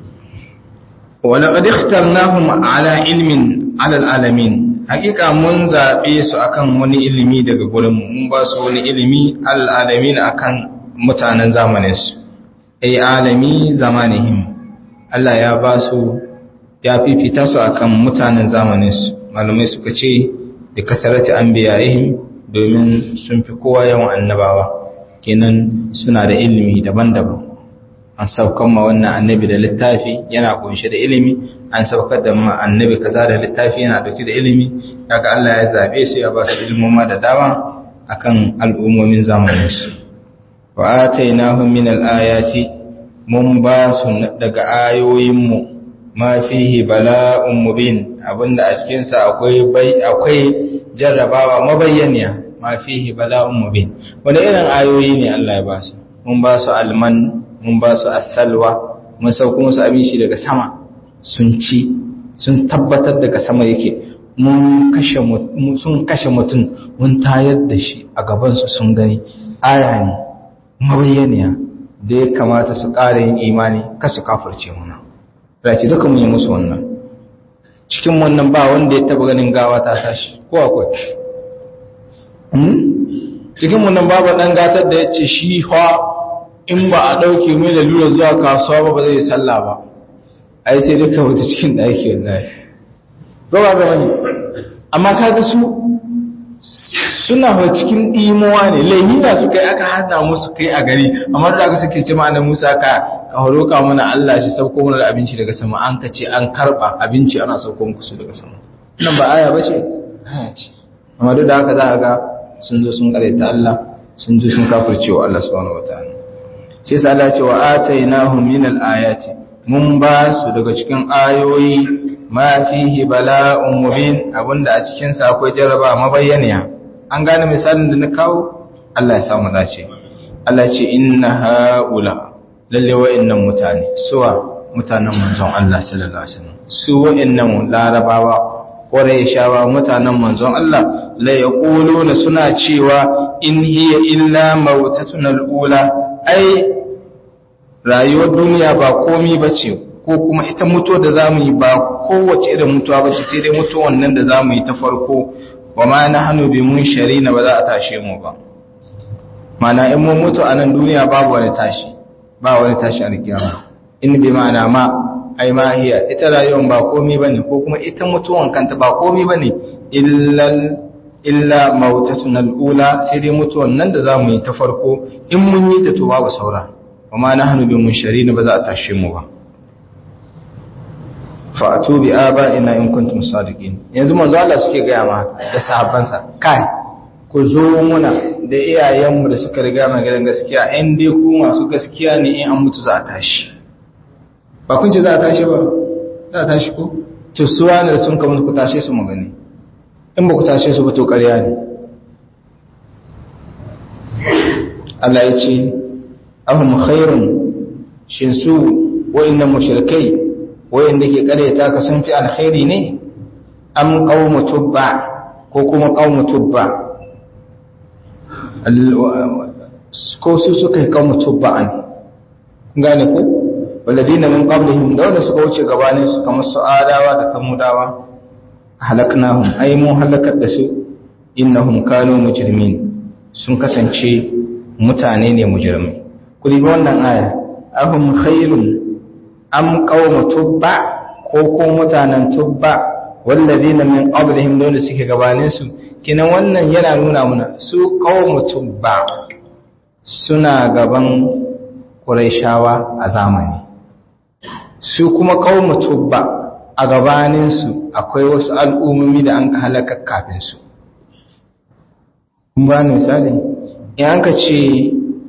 ولقد اخترناهم على علم على العالمين hakika mun zabe su akan wani ilimi daga gurin mu mun ba su wani ilimi alalamin akan mutanen zamanin su ai alami zamanihim Allah ya ba su ya fifita su akan mutanen zamanin su malamai suka ce da kasarati anbiya'ihim domin sun fi kowa yawan annabawa kenan suna da ilimi daban-daban an saukar ma wannan annabi da littafi yana kunshe da ilimi an saukar da ma annabi kaza da littafi yana dauke da ilimi kaga Allah ya zabe su ya ba su ilmoma da dama akan al'ummomin zamanin su wa atainahum min al-ayati mun ba su daga ayoyin mu ma fihi bala'un mubin abinda a cikin sa akwai bai akwai jarrabawa mabayyaniya ma fihi bala'un mubin wanda irin ayoyi ne Allah ya ba su mun ba su alman mun ba su asalwa mun sauko musu abin shi daga sama sun ci sun tabbatar daga sama yake mun kashe sun kashe mutum mun tayar da shi a gabansu sun gani aya ne mabayyaniya da ya kamata su ƙara yin imani kasu kafirce muna race duka mun yi musu wannan cikin wannan ba wanda ya taba ganin gawa ta tashi ko akwai cikin wannan babu dan gatar da ya ce shi ha in ba a ɗauke mai da lura zuwa kasuwa ba ba zai sallah ba ai sai duka wata cikin ɗaki wallahi ba ba ga wani amma kaga su suna ba cikin ɗimowa ne laihina su kai aka hada musu kai a gari amma da aka suke ce ma'ana musa ka ka horoka mana Allah shi sauko mana da abinci daga sama an ka ce an karba abinci ana sauko muku su daga sama nan ba aya bace aya ce amma duk da haka za a ga sun zo sun karaita Allah sun zo sun kafirce wa Allah subhanahu wataala sai sa Allah ce wa atainahum min al-ayati mun ba su daga cikin ayoyi ma fihi bala'un mubin abinda a cikin sa akwai jaraba mabayyaniya an gane misalin da na kawo Allah ya samu dace Allah ce inna haula lalle wa'annan mutane suwa mutanen manzon Allah sallallahu alaihi wasallam su wa'annan larabawa shawa mutanen manzon Allah la yaquluna suna cewa in hiya illa mautatuna al-ula ai rayuwar duniya ba komi bace ko kuma ita mutuwa da zamu yi ba kowace irin mutuwa bace sai dai mutuwan nan da zamu yi ta farko wa ma nahnu bi munsharina ba za a tashe mu ba mana in mun mutu a nan duniya babu wani tashi ba wani tashi a kiyama in bi ma'ana ma ai ma hiya ita rayuwar ba komi bane ko kuma ita mutuwan kanta ba komi bane illa illa mautatun al'ula sai dai mutuwan nan da zamu yi ta farko in mun yi ta to babu saura amma nahnu bi munsharin ba za a tashe mu ba fa atu bi aba'ina in kuntum sadiqin yanzu manzo Allah suke ga ma da sahabbansa kai ku zo muna da iyayenmu da suka riga mu gidan gaskiya in dai ku masu gaskiya ne in an mutu za a tashi ba kun ce za a tashi ba za a tashi ko to su wani da sun kamar ku tashe su magani in ba ku tashe su ba to ƙarya ne Allah ya ce ahum khairun shin su wa'annan mushrikai wa'anda ke ƙaryata ka sun fi alkhairi ne am qaumu tubba ko kuma qaumu tubba ko su suka yi qaumu tubba'an gane ko walladina min qablihim da wanda suka wuce gabanin su kamar su adawa da samudawa halaknahum ay mu halakar da su innahum kanu mujrimin sun kasance mutane ne mujrimai ku ribi wannan aya ahum khairun am qawmu tubba ko ko mutanen tubba walladina min qablihim da wanda suke gabanin su kinan wannan yana nuna muna su qawmu tubba suna gaban quraishawa a zamani su kuma kawo tubba a gabaninsu akwai wasu al'ummomi da an ka halaka kafinsu. ba misali in ka ce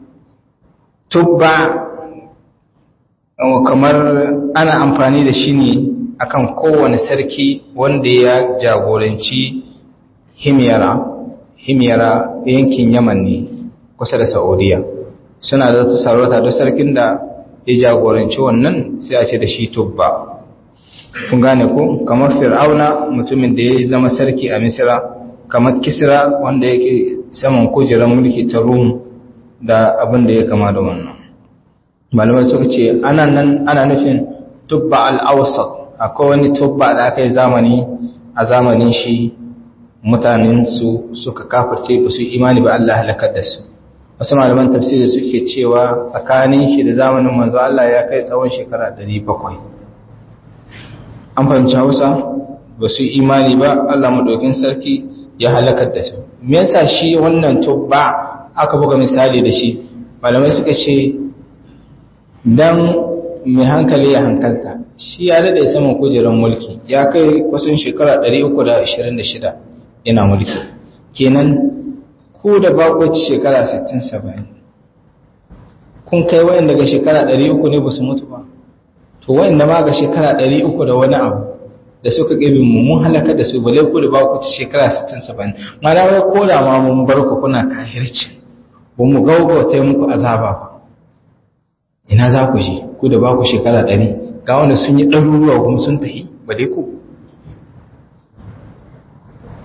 tubba kamar ana amfani da shi ne akan kowane sarki wanda ya jagoranci himyara himyara yankin yaman ne kusa da saudiya suna da ta sarauta duk sarkin da ya jagoranci wannan sai a ce da shi tubba kun gane ko kamar fir'auna mutumin da ya zama sarki a misira kamar kisra wanda yake saman kujerar mulki ta rum da abin da ya kama da wannan malamai suka ce ana nan ana nufin tubba al-awsat akwai wani tubba da aka yi zamani a zamanin shi mutanen su suka kafirce ba su imani ba Allah halakar da su wasu malaman tafsiri suke cewa tsakanin shi da zamanin manzo Allah ya kai tsawon shekara 700 an fahimci Hausa ba su imani ba Allah madaukin sarki ya halakar da su me yasa shi wannan tubba aka buga misali da shi malamai suka ce dan mai hankali ya hankalta shi ya dade saman kujerar mulki ya kai kusan shekara 326 yana mulki kenan ko da bakoci shekara 60-70 kun kai wayan daga shekara 300 ne ba su mutu ba to wayan da ma ga shekara 300 da wani abu da suka gabi mu mun halaka da su bale ku da bakoci shekara 60-70 mana wai ko da ma mun bar ku kuna kahirci ba mu gaugauta muku azaba ba ina za ku je ku da baku shekara 100 ga wanda sun yi ɗaruruwa kuma sun tahi ba dai ku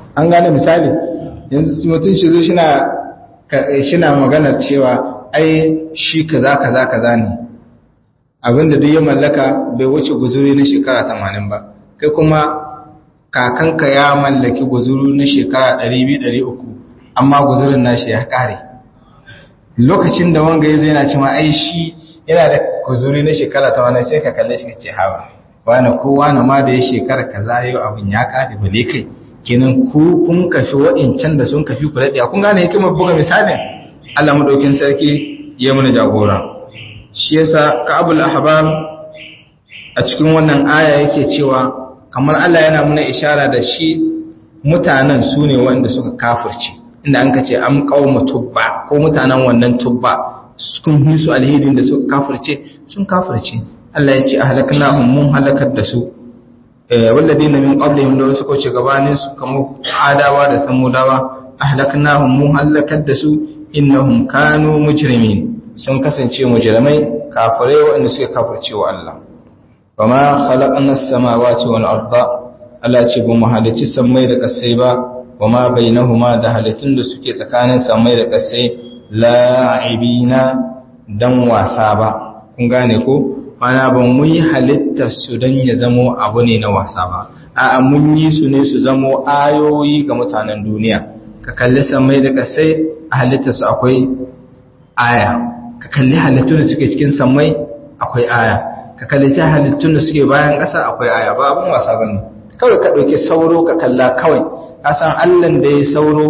an gane misali yanzu mutum shi zo shi na maganar cewa ai shi kaza kaza kaza ne abinda duk ya mallaka bai wuce guzuri na shekara 80 ba kai kuma kakanka ya mallaki guzuru na shekara 200-300 amma guzurin nashi ya kare lokacin da wanga ya zai na cewa ai shi yana da guzuri na shekara 80 sai ka kalle shi ka ce hawa wani kowa na ma da ya shekara kaza yau abin ya kare bale kai kenan ku kun kafi waɗancan da sun kafi ku daɗe kun gane hikimar buga misalin Allah madaukin sarki ya mana jagora shi yasa Ka'abul Ahbar a cikin wannan aya yake cewa kamar Allah yana muna ishara da shi mutanen su ne wanda suka kafirce inda an ka ce am qauma tubba ko mutanen wannan tubba sun yi su alhidin da suka kafirce sun kafirce Allah ya ce ahlaknahum mun halakar da su walladina min qablihim da wasu kauce gabanin su kamar adawa da samudawa ahlaknahum mun halakar da su innahum kanu mujrimin sun kasance mujrimai kafirai wanda suke kafirce wa Allah wama khalaqna as-samawati wal arda Allah ce ba mu halicci sammai da kasai ba wama bainahuma da halittun da suke tsakanin sammai da kasai la'ibina dan wasa ba kun gane ko mana ban mun yi halittar su don ya zamo abu ne na wasa ba a mun yi su ne su zamo ayoyi ga mutanen duniya ka kalli samai da kasai a halittar su akwai aya ka kalli halittun da suke cikin samai akwai aya ka kalli ta halittun da suke bayan ƙasa akwai aya ba abin wasa bane kawai ka ɗauki sauro ka kalla kawai ka san allan da ya sauro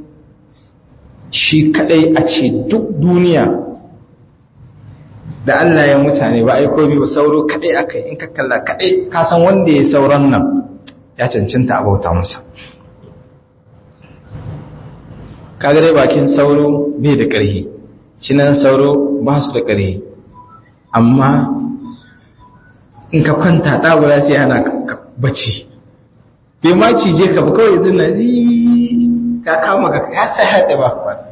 shi kadai a ce duk duniya da Allah ya mutane ba ai komai ba sauro kadai akai in ka kalla kadai ka san wanda ya sauran nan ya cancanta a bauta masa kaga dai bakin sauro bai da ƙarfi cinan sauro ba su da ƙarfi amma in ka kwanta ɗagura sai hana ka bacci bai ma cije ka ba kawai zina zi ka kama ka ya sai haɗe ba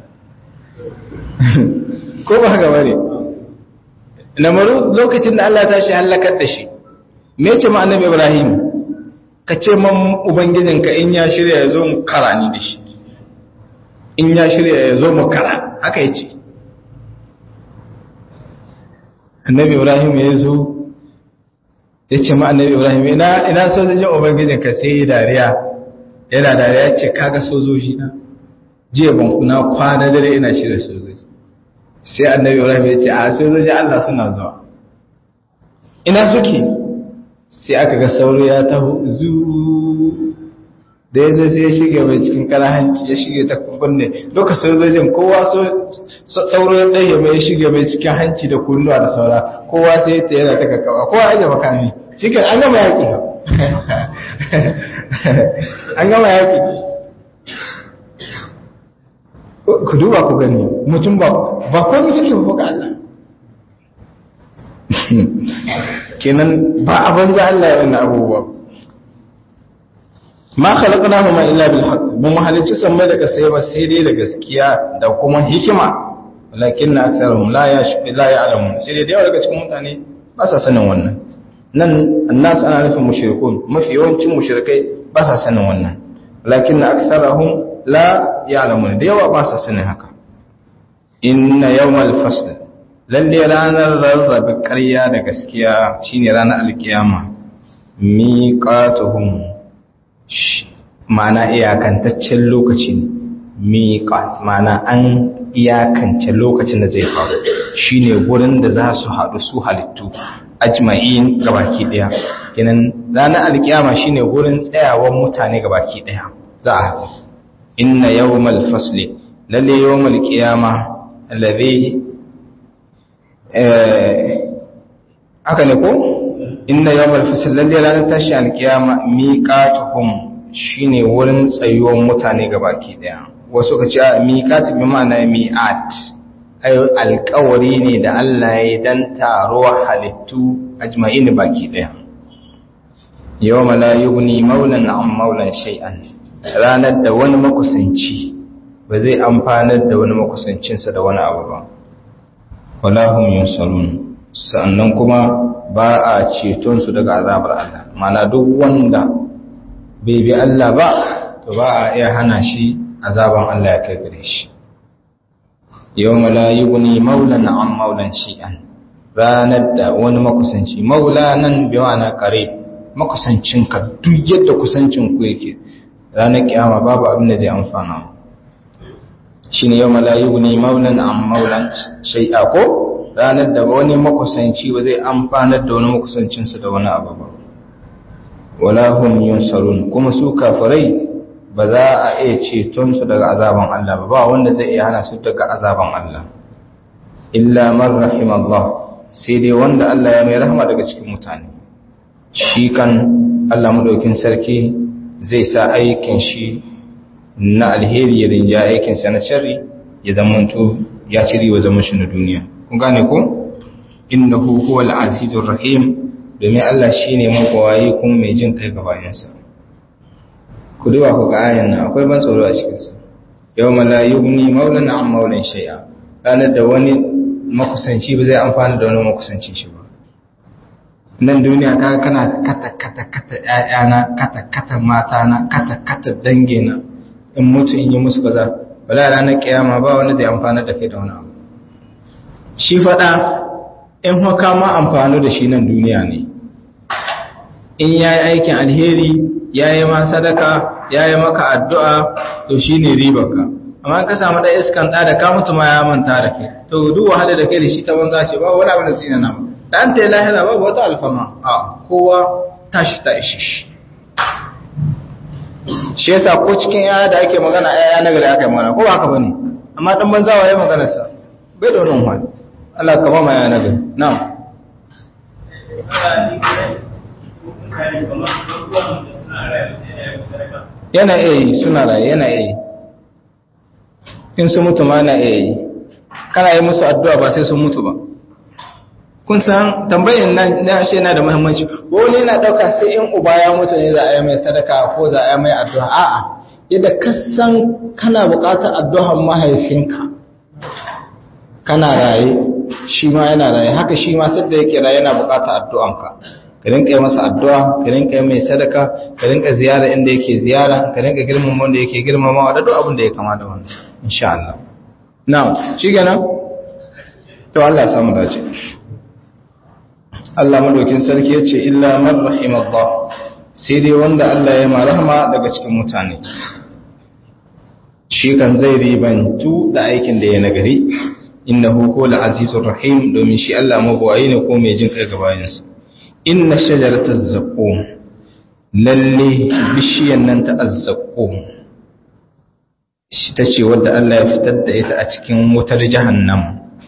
ko ba haka bane namaru lokacin da Allah ta shi halakar da shi me ce ma annabi Ibrahim ka ce man ubangijinka in ya shirya ya zo mu karani da shi in ya shirya ya zo mu kara haka yace annabi Ibrahim ya zo ya ce ma annabi Ibrahim ina ina sojojin ubangijinka sai ya dariya yana dariya ce kaga sojoji na jiya ban kuna kwana dare ina shirya sojoji sai annabi ibrahim ya ce a sojoji Allah suna zuwa ina suke sai aka ga sauro ya taho zu da ya zai sai ya shige mai cikin kara hanci ya shige ta kunne lokacin sojojin kowa sauro ya ɗaya mai ya shige mai cikin hanci da kunnuwa da saura kowa sai ta yana ta kakawa kowa aje makami cikin an gama yaƙi an gama yaƙi ku duba ku gani mutum ba ba komai kake ba ga Allah kenan ba a banza Allah ya wannan abubuwa ma khalaqnahu ma illa bil haqq mun halicci sammai da kasai ba sai dai da gaskiya da kuma hikima walakinna aktharuhum la yashfi la ya'lamun sai dai da yawa daga cikin mutane ba sa sanin wannan nan annas ana nufin mushrikun mafi yawancin mushrikai ba sa sanin wannan walakinna aktharuhum la ya'lamun da yawa ba sa sanin haka inna yawmal fasl lalle ranar rarrabe ƙarya da gaskiya shine ranar alkiyama miqatuhum mana iyakantaccen lokaci ne miqat mana an iyakance lokacin da zai faru shine gurin da za su haɗu su halittu ajma'in gabaki daya kenan ranar alkiyama shine gurin tsayawan mutane gabaki daya za a haɗu inna yawmal fasli lalle yawmal qiyama alladhi eh aka ne ko inna yawmal fasl lalle ranar tashi alqiyama miqatuhum shine wurin tsayuwar mutane gabaki daya wasu ka ce miqat bi ma'ana mi'at ayo alƙawari ne da Allah ya dan taro halittu ajma'in baki daya yawma la yughni maulan an maulan shay'an ranar da wani makusanci ba zai amfanar da wani makusancinsa da wani abu ba walahum yunsarun sannan kuma ba a ceton su daga azabar Allah mana duk wanda bai bi Allah ba to ba a iya hana shi azaban Allah ya kai gare shi yawma la yughni maulan an maulan shi'an ranar da wani makusanci maula nan bi ma'ana qarib makusancinka duk yadda kusancin ku yake ranar kiyama babu abin da zai amfana shi ne yau malayu ne maulan an maulan shai'a ko ranar da wani makusanci ba zai amfanar da wani makusancinsa da wani abu ba wala hum yunsarun kuma su kafirai ba za a iya ceton su daga azaban Allah ba ba wanda zai iya hana su daga azaban Allah illa man rahimallah sai dai wanda Allah ya mai rahama daga cikin mutane shi kan Allah madaukin sarki zai sa aikin shi na alheri ya rinja aikinsa na sharri ya zamanto ya ci riwa zaman shi na duniya kun gane ko innahu huwal azizur rahim domin Allah shine mabawayi kuma mai jin kai ga bayansa ku duba ku ga ayan nan akwai ban tsoro a cikin sa yawma la yughni maulan an maulan shay'a ranar da wani makusanci ba zai amfana da wani makusanci shi ba nan duniya kaga kana kata kata kata ƴaƴana kata kata matana kata kata dangena in mutu in yi musu kaza wala ranar kiyama ba wanda zai amfana da kai da wani abu shi fada in haka ma amfano da shi nan duniya ne in yayi aikin alheri yayi ma sadaka yayi maka addu'a to shine ribarka amma ka samu da iskan da ka mutu ma ya manta da kai to duk wahala da kai da shi ta banza ce ba wani abu da tsina na da an ta yi lahira babu wata alfama a kowa tashi ta ishi shi shi yasa ko cikin yaya da ake magana yaya na gari aka yi magana ko ba haka bane amma dan banza wa ya magana sa bai da wannan wani Allah ka ba ma yaya na gari na'am yana iya yi suna raye yana iya yi in su mutu ma yana iya yi kana yi musu addu'a ba sai sun mutu ba kun san tambayin nan na ashe yana da muhimmanci wani yana dauka sai in uba ya mutu ne za a yi mai sadaka ko za a yi mai addu'a a'a yadda ka san kana buƙatar addu'ar mahaifinka kana raye shi ma yana raye haka shi ma sadda yake raye yana buƙatar addu'anka ka rinka yi masa addu'a ka rinka yi mai sadaka ka rinka ziyara inda yake ziyara ka rinka girmama wanda yake girmamawa da duk abin da ya kama da wannan insha Allah na'am shi kenan to Allah ya samu dace Allah madaukin sarki ya ce illa man rahimallah sai dai wanda Allah ya marahama daga cikin mutane shi kan zai ribantu da aikin da ya nagari innahu huwal azizur rahim domin shi Allah mabawayi ne ko mai jin kai ga bayansa inna shajarataz zaqqum lalle bishiyan nan ta azzaqum shi tace wanda Allah ya fitar da ita a cikin wutar jahannam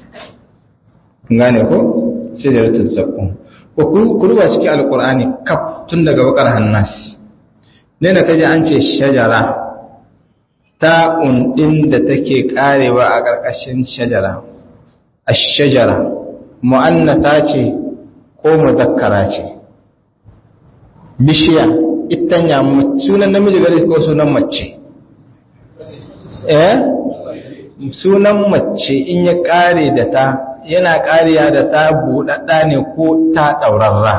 gane ko shajaratul zaqqum ko kuruwa cikin alqur'ani kaf tun daga bakar hannas ne da kaje an ce shajara ta undin da take karewa a karkashin shajara ash-shajara mu'annata ce ko mudakkara ce bishiya itanya sunan namiji gare ko sunan mace eh sunan mace in ya kare da ta yana ƙariya da ta buɗaɗɗa ne ko ta ɗaurarra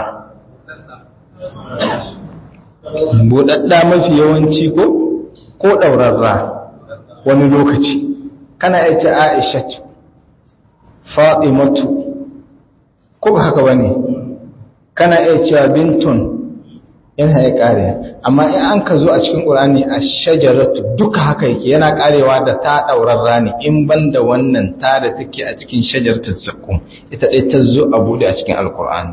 buɗaɗɗa mafi yawanci ko ko ɗaurarra wani lokaci kana ya ce aishatu fatimatu ko ba haka ba ne kana iya cewa bintun yana ya ƙariya amma in an ka zo a cikin ƙurani a shajaratu duka haka yake yana ƙarewa da ta ɗaurarra ne in ban da wannan ta da take a cikin shajartar zakkum ita ɗai ta zo a buɗe a cikin alƙur'ani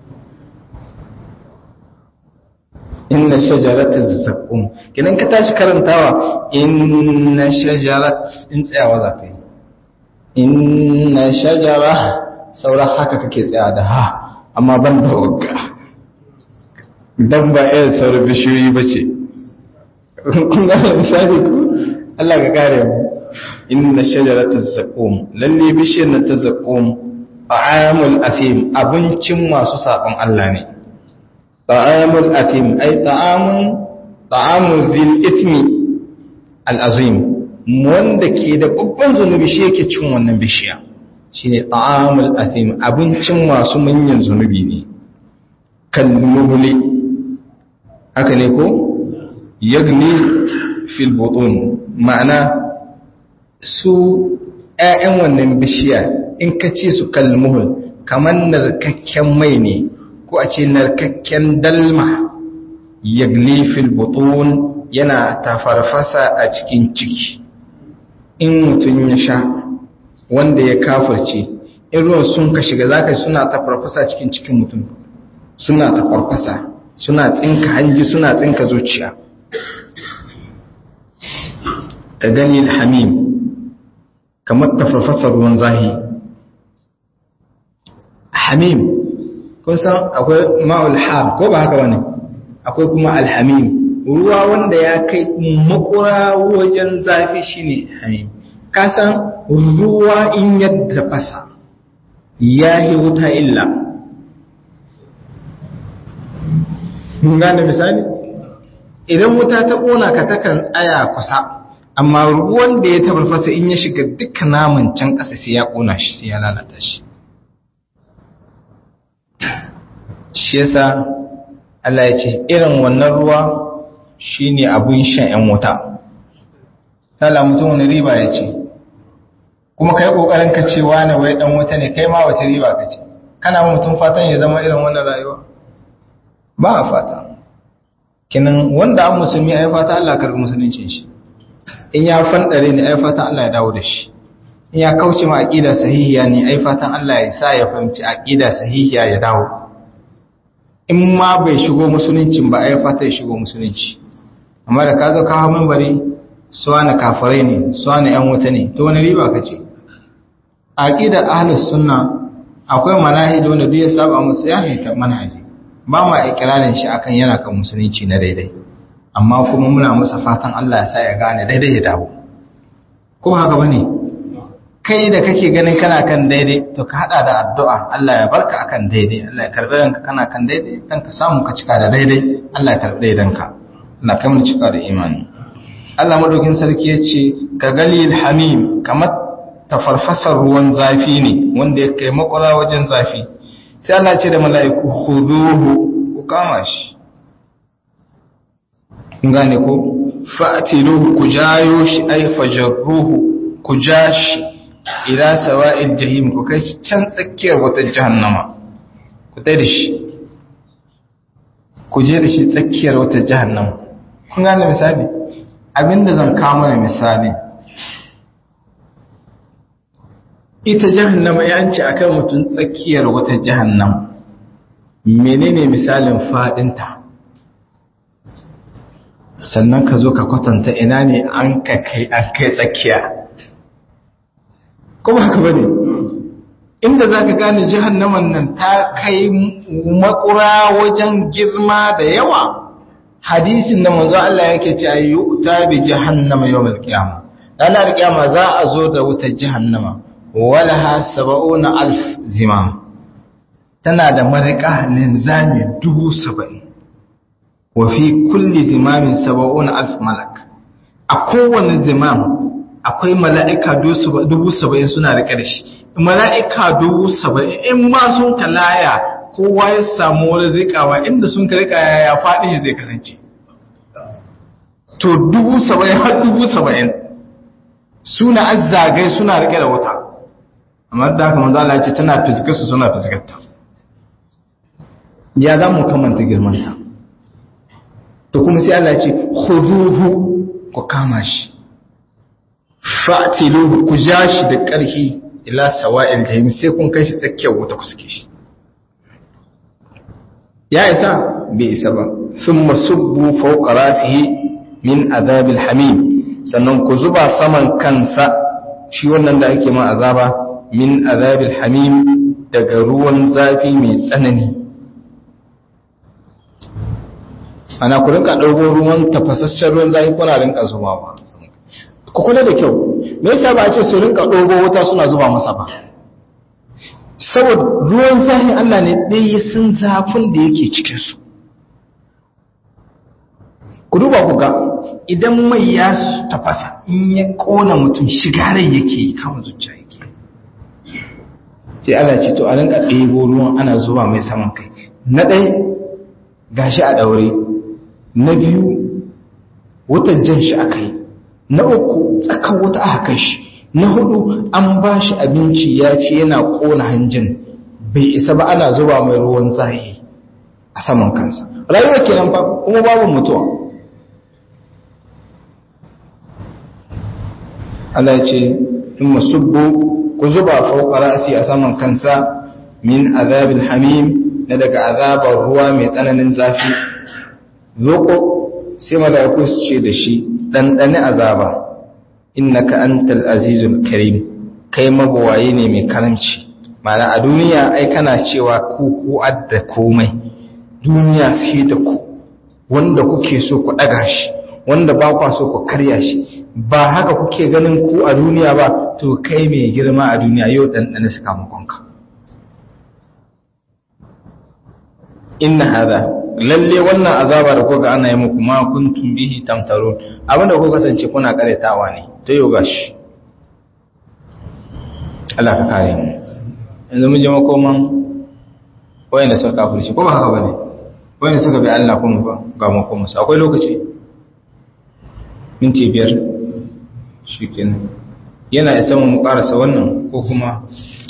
inna shajaratar zakkum kinan ka tashi karantawa inna shajarat in tsayawa za ka yi inna shajara sauran haka kake tsaya da ha amma ban da wagga dan ba irin sauran bishiyoyi ba ce kun gane misali ku Allah ka kare mu inna shajarata zaqum lalle bishiyar nan ta zaqum ta'amul athim abincin masu sabon Allah ne ta'amul athim ai ta'amun ta'amul zil ithmi al azim wanda ke da babban zunubi shi yake cin wannan bishiya shine ta'amul athim abincin masu manyan zunubi ne kan muhli haka ne ko yagni fil butun ma'ana su ƴaƴan wannan bishiya in ka ce su kalmuhul kamar narkakken mai ne ko a ce narkakken dalma yagli fil butun yana tafarfasa a cikin ciki in mutum ya sha wanda ya kafirce in ruwan sun ka shiga zaka suna tafarfasa cikin cikin mutum suna tafarfasa suna tsinka hanji suna tsinka zuciya ka gani hamim kamar tafarfasar ruwan zahi hamim kun san akwai ma'ul har ko ba haka wani akwai kuma alhamim ruwa wanda ya kai makura wajen zafi shine hamim ka san ruwa in yadda fasa ya yi wuta illa mun gane misali idan wuta ta ƙona ka takan tsaya kusa amma ruwan da ya tabarfasa in ya shiga duka naman can ƙasa sai ya ƙona shi sai ya lalata shi shi yasa Allah ya ce irin wannan ruwa shine abun shan 'yan wuta tala mutum wani riba ya ce kuma kai kokarin ka ce wani wai dan wuta ne kai ma wace riba ka ce kana mutum fatan ya zama irin wannan rayuwa ba a fata kinan wanda an musulmi ai fata Allah karbi musuluncin shi in ya fandare ne ai fatan Allah ya dawo da shi in ya kauce ma aqida sahihiya ne ai fatan Allah ya sa ya fahimci aqida sahihiya ya dawo in ma bai shigo musuluncin ba ai fata ya shigo musulunci amma da ka zo ka hawo minbari suwana kafirai ne suwana yan wuta ne to wani riba kace aqida ahlus sunna akwai manhaji wanda duk ya saba musu ya haita manhaji ba ma ikirarin shi akan yana kan musulunci na daidai amma kuma muna masa fatan Allah ya sa ya gane daidai ya dawo ko haka bane kai da kake ganin kana kan daidai to ka hada da addu'a Allah ya barka akan daidai Allah ya karbi ranka kana kan daidai dan ka samu ka cika da daidai Allah ya karbi daidanka Allah kai mu cika da imani Allah madaukin sarki ya ce ka galil hamim kamar tafarfasar ruwan zafi ne wanda ya kai makwara wajen zafi sai Allah ce da mala'iku khuduhu ku kama shi gane ko fa'tiluhu ku jayo shi ay fajarruhu ku ja shi ila sawa'il jahim ku kai shi can tsakiyar wata jahannama ku tai da shi ku je da shi tsakiyar wata jahannama kun gane misali abinda zan kawo mana misali ita jahannama ya ce akan mutum tsakiyar wata jahannama menene misalin fadinta sannan ka zo ka kwatanta ina ne an ka kai an kai tsakiya kuma haka bane inda za ka gane jahannaman nan ta kai makura wajen girma da yawa hadisin da manzo Allah yake ce ayu ta bi jahannama yawmal qiyamah ranar qiyama za a zo da wutar jahannama walaha sab'una alf zimam tana da marika linzami dubu saba'in wa fi kulli zimamin sab'una alf malak a kowane zimam akwai mala'ika dubu saba'in suna rike da shi mala'ika dubu saba'in in ma sun kalaya kowa ya samu wani rikawa inda sun ka rika ya faɗi zai kasance to dubu saba'in har dubu saba'in suna azzagai suna rike da wuta amma da haka manzo Allah ya ce tana fiskar su suna fiskar ta ya za mu kamanta girmanta to kuma sai Allah ya ce khuduhu ku kama shi fa'tiluhu ku ja shi da ƙarfi ila sawa'il jahim sai kun kai shi tsakiyar wuta ku suke shi ya isa bai isa ba thumma subbu fawqa rasihi min azabil hamim sannan ku zuba saman kansa shi wannan da ake ma azaba min azabil hamim daga ruwan zafi mai tsanani ana ku rinka ɗauko ruwan tafasasshen ruwan zafi kuna rinka zuba ba ku kula da kyau me yasa ba a ce su rinka ɗauko wuta suna zuba masa ba saboda ruwan zafi Allah ne ɗaya sun zafin da yake cikinsu ku duba ku ga idan mai ya tafasa in ya ƙona mutum shigarai yake yi kama zuciya yake sai Allah ce to a rinka ɗebo ruwan ana zuba mai saman kai na ɗai gashi a ɗaure na biyu wutar jan shi aka yi na uku tsakan wuta aka kai shi na hudu an ba shi abinci ya ce yana kona hanjin bai isa ba ana zuba mai ruwan zahi a saman kansa rayuwar kenan fa kuma babu mutuwa Allah ya ce in musubbu ku zuba fauka ra'si a saman kansa min azabil hamim na daga azabar ruwa mai tsananin zafi zoko sai mala'iku su ce da shi ɗanɗani azaba innaka antal azizul karim kai mabawaye ne mai karamci mana a duniya ai kana cewa ku ku adda komai duniya sai da ku wanda kuke so ku ɗaga shi wanda ba kwa so ku karya shi ba haka kuke ganin ku a duniya ba to kai mai girma a duniya yau ɗanɗani sakamakonka inna hada lalle wannan azaba da kuka ana yi muku ma kuntum bihi tamtarun abinda kuka kasance kuna karetawa ne to yau gashi Allah ka kare mu yanzu mun je makoman wayanda suka kafirci ko ba haka bane wayanda suka bi Allah kuma ba ga makoman su akwai lokaci minti biyar shikenan yana isa mu karasa wannan ko kuma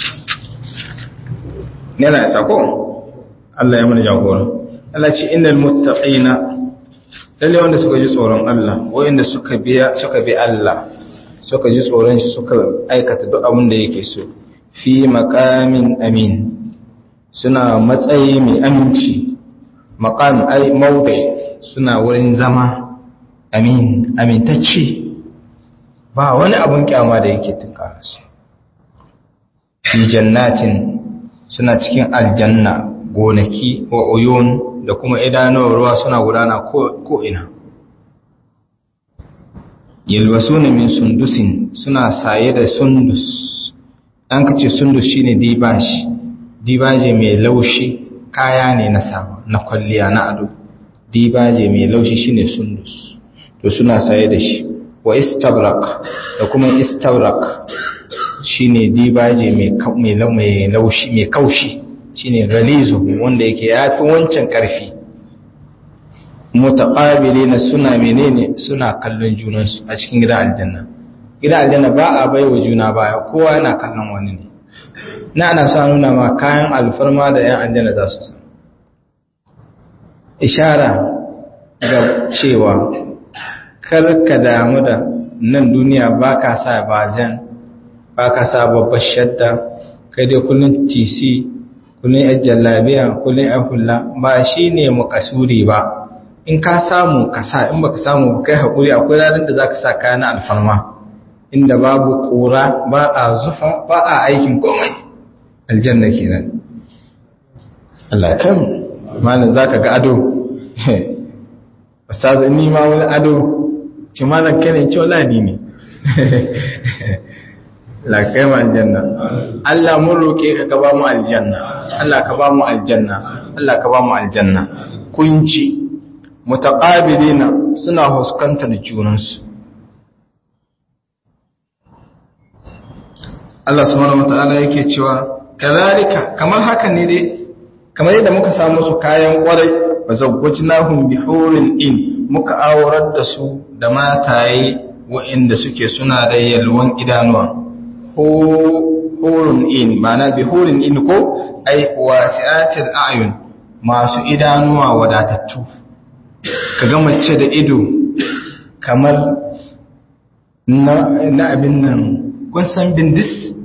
yana isa ko Allah ya mana jagora Allah ce innal muttaqina lalle wanda suka ji tsoron Allah wanda suka biya suka bi Allah suka ji tsoron shi suka aikata duk abin da yake so fi maqamin amin suna matsayi mai aminci maqam ai mawdi suna wurin zama amin amintacce ba wani abun kyama da yake tunkara su fi jannatin suna cikin aljanna gonaki wa uyun da kuma idanuwar ruwa suna gudana ko ina yalwasuna min sundusin suna saye da sundus an kace sundus shine dibashi dibaje mai laushi kaya ne na sawa na kwalliya na ado dibaje mai laushi shine sundus to suna saye da shi wa istabrak da kuma istabrak shine dibaje mai mai laushi mai kaushi shine galizu wanda yake yafi wancan karfi mutaqabilina suna menene suna kallon junansu a cikin gidan aljanna gidan aljanna ba a baiwa juna baya kowa yana kallon wani ne na ana sa nuna ma kayan alfarma da yan aljanna za su san ishara ga cewa kar ka damu da nan duniya ba ka sa bajan ba ka sa babbar shadda kai dai kullum tc kullum yan jallabiya kullum yan hula ba shi ne makasuri ba in ka samu ka sa in baka samu ba kai haƙuri akwai ranar da za ka sa kaya na alfarma inda babu ƙura ba a zufa ba a aikin komai aljanna kenan Allah kan malam za ka ga ado ustaz ni ma wani ado ci malam kane ci wala ni ne la kai mu aljanna Allah mun roke ka ka ba mu aljanna Allah ka ba mu aljanna Allah ka ba mu aljanna kunci mutaqabilina suna huskantar junansu Allah subhanahu wataala yake cewa kazalika kamar haka ne dai kamar yadda muka samu su kayan kwarai wa zawwajnahum bihurin in muka aurar da su da mataye waɗanda suke suna da yalwan idanuwa hurun in ma'ana bihurin in ko ai wasi'atil a'yun masu idanuwa wadatattu kaga mace da ido kamar na abin nan kun san bindis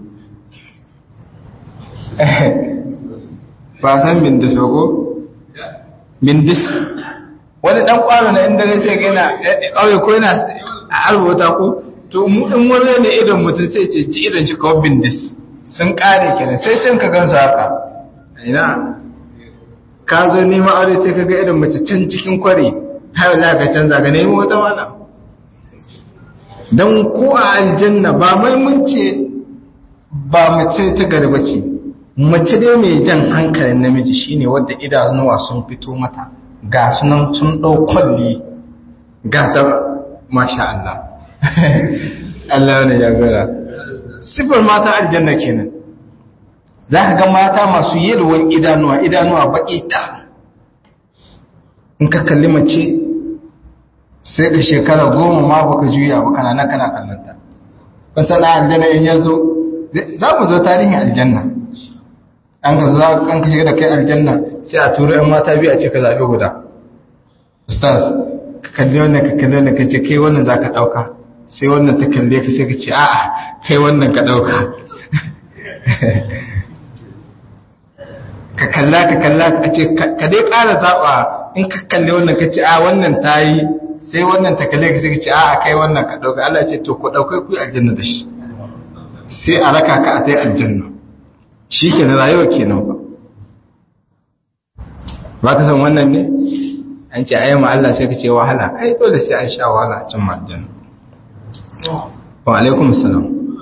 ba san bindis ba ko bindis wani dan kwano na inda zai gana ƙauye ko yana a alwata ko to mu in wani ne idon mutum sai ce ci idon shi kawo bindis sun kare kenan sai can ka gansu haka ina ka zo neman aure sai ka ga idon mace can cikin kware har la ka canza ka nemi wata wala dan ko a aljanna ba mai munce ba mace ta garba ce mace dai mai jan hankalin namiji shine wadda idanuwa sun fito mata ga sunan sun ɗau kwalli ga ta masha Allah Allah ne ya gara sifar mata aljanna kenan za ka ga mata masu yalwan idanuwa idanuwa baƙi ta in ka kalli mace sai ka shekara goma ma baka juya ba kana nan kana kallon ta kun san da aljanna in yazo za mu zo tarihin aljanna an ka za an ka shiga da kai aljanna sai a turo yan mata biyu a ce ka zabi guda ustaz ka kalli wannan ka kalli wannan ka ce kai wannan za ka ɗauka sai wannan ta kalle ka sai ka ce a'a kai wannan ka ɗauka ka kalla ka kalla ka ce ka dai ƙara zaɓa in ka kalli wannan ka ce a wannan ta yi sai wannan ta kalle ka sai ka ce a'a kai wannan ka ɗauka Allah ce to ku ɗaukai ku yi aljanna da shi sai a raka ka a tai aljanna shi ke na rayuwa kenan ba ba ka san wannan ne an ce ayyama Allah sai ka ce wahala ai dole sai an sha wahala a cin aljanna wa alaikum salam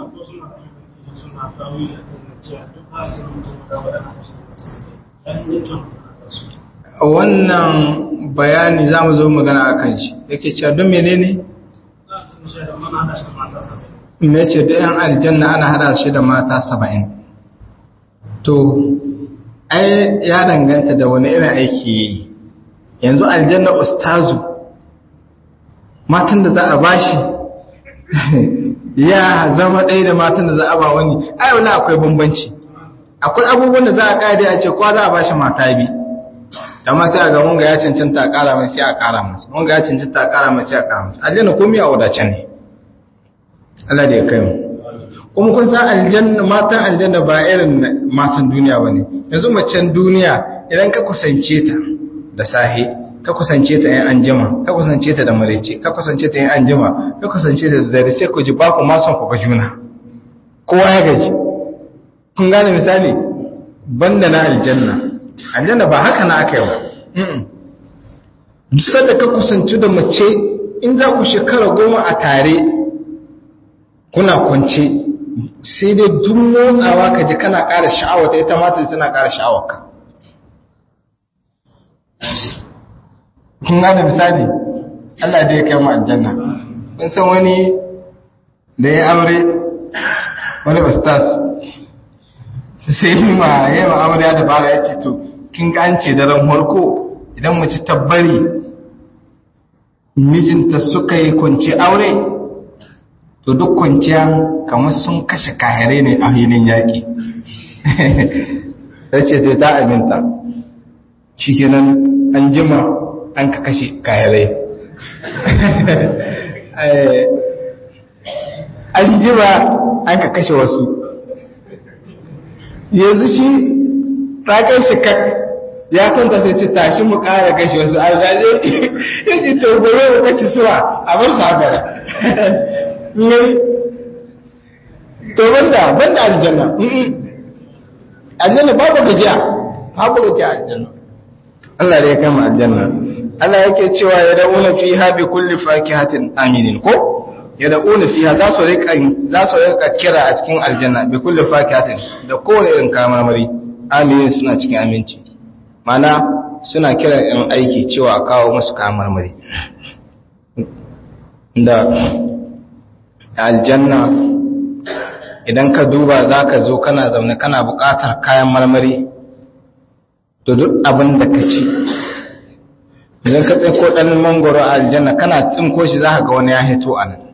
wannan bayani za mu zo magana a kan shi yake cewa don menene me ce da yan aljanna ana hada shi da mata saba'in to ai ya danganta da wani irin aiki yi yanzu aljanna ustazu matan da za a bashi ya zama ɗaya da matan da za a ba wani ai wala akwai bambanci akwai abubuwan da za a ƙa'ida a ce kwa za a bashi mata bi amma sai a ga wanga ya cancanta a ƙara mai sai a ƙara masa wanga ya cancanta a ƙara mai sai a ƙara masa aljanna komai a wadace ne Allah da ya kai mu kuma kun san aljanna matan aljanna ba irin matan duniya bane yanzu macen duniya idan ka kusance ta da sahi ka kusance ta yan anjima ka kusance ta da marece ka kusance ta yan anjima ka kusance ta da dare sai ku ji ba ku ma son ku ga juna kowa ya gaji kun gane misali banda na aljanna aljanna ba haka na aka yi ba duk da ka kusanci da mace in za ku shekara goma a tare kuna kwance sai dai duk motsawa ka ji kana ƙara sha'awa ta ita mata tana ƙara sha'awa ka kun gane misali Allah da ya kai mu aljanna kun san wani da ya aure wani ustaz sai yi ma ya yi ma'amuriya da bara ya ce to kin gance daren harko idan mace tabbari mijinta suka yi kwanci aure to duk kwanciya kamar sun kashe kahirai ne a filin yaƙi ya ce ta aminta shi kenan an jima an ka kashe kahirai an jima an ka kashe wasu yanzu shi ragar shi kak ya kwanta sai ce tashi mu kara gashi wasu alzaje ya ce to gobe mu kashi suwa a bar sabara ne to banda banda aljanna aljanna babu gajiya babu gajiya aljanna Allah da ya kama aljanna Allah yake cewa ya da'una fiha bi kulli fakihatin aminin ko ya da'una fiha za su rika za su rika kira a cikin aljanna bi kulli fakihatin da kowane irin kamamari aminin suna cikin aminci mana suna kira in aiki cewa a kawo musu kamarmari da aljanna idan ka duba za ka zo kana zaune kana buƙatar kayan marmari to duk abin da ka ci idan ka tsinko ɗan mangoro a aljanna kana tsinko shi za ka ga wani ya hito a nan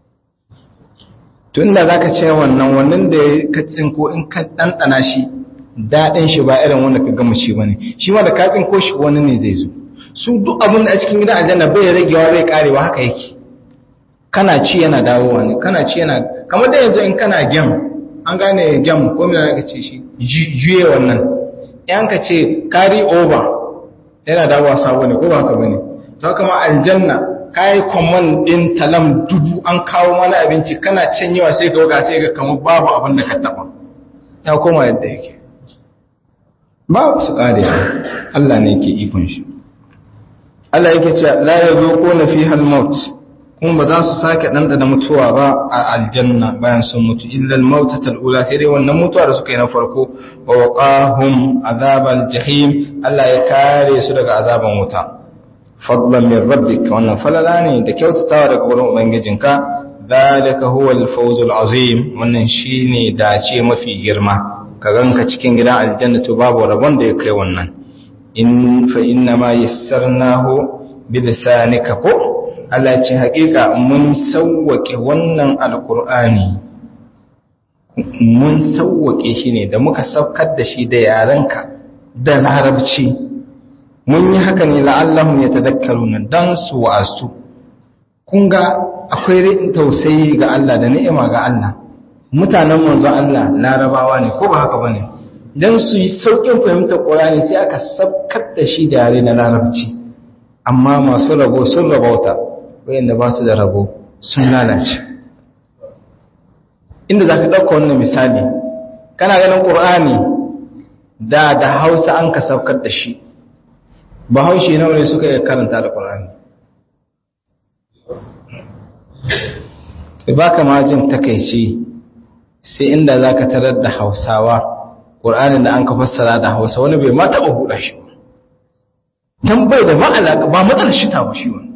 tun da za ka ce wannan wannan da ka tsinko in ka ɗanɗana shi daɗin shi ba irin wanda ka gama shi ba ne shi ma da ka tsinko shi wani ne zai zo su duk abin da a cikin gidan aljanna bai ragewa bai karewa haka yake kana ci yana dawowa ne kana ci yana kamar da yanzu in kana gem an gane gem ko mina ka ce shi juye wannan yan ka ce carry over yana dawowa sabo ne ko ba haka bane to kama aljanna kai command din talam dubu an kawo mana abinci kana can yawa sai ka ga sai ga kamar babu abin da ka taba ya koma yadda yake ba su kare Allah ne ke ikon shi Allah yake cewa la yazuquna fiha al-maut kuma ba za su sake ɗanɗana mutuwa ba a aljanna bayan sun mutu illal mautatal ula sai dai wannan mutuwa da suka yi na farko wa waqahum azabal jahim Allah ya kare su daga azaban wuta fadlan min rabbik wannan falala ne da kyautatawa daga wurin ubangijinka dalika huwa al-fawzul azim wannan shine dace mafi girma ka ganka cikin gidan aljanna to babu rabon da ya kai wannan in fa inna ma yassarnahu bilisanika ko Allah ce haƙiƙa mun sauwake wannan alkur'ani mun sauwake shi ne da muka saukar da shi da yarenka da larabci mun yi haka ne la'allahum ya tadakkaru nan don su wa'astu kun ga akwai ri'in tausayi ga Allah da ni'ima ga Allah mutanen manzo Allah larabawa ne ko ba haka bane dan su yi saukin fahimtar Qur'ani sai aka sabkar da shi da yare na larabci amma masu rabo sun rabauta wayanda ba su da rabo sun lalace inda zaka dauka wannan misali kana ganin Qur'ani da da Hausa an ka saukar da shi Bahaushe nawa ne suka iya karanta Al-Qur'ani ba ka ma jin takaici sai inda za ka tarar da hausawa ƙur'anin da an ka fassara da hausa wani bai ma taɓa buɗa shi ba don bai da ma'alaƙa ba matsalar shi ta ba shi wani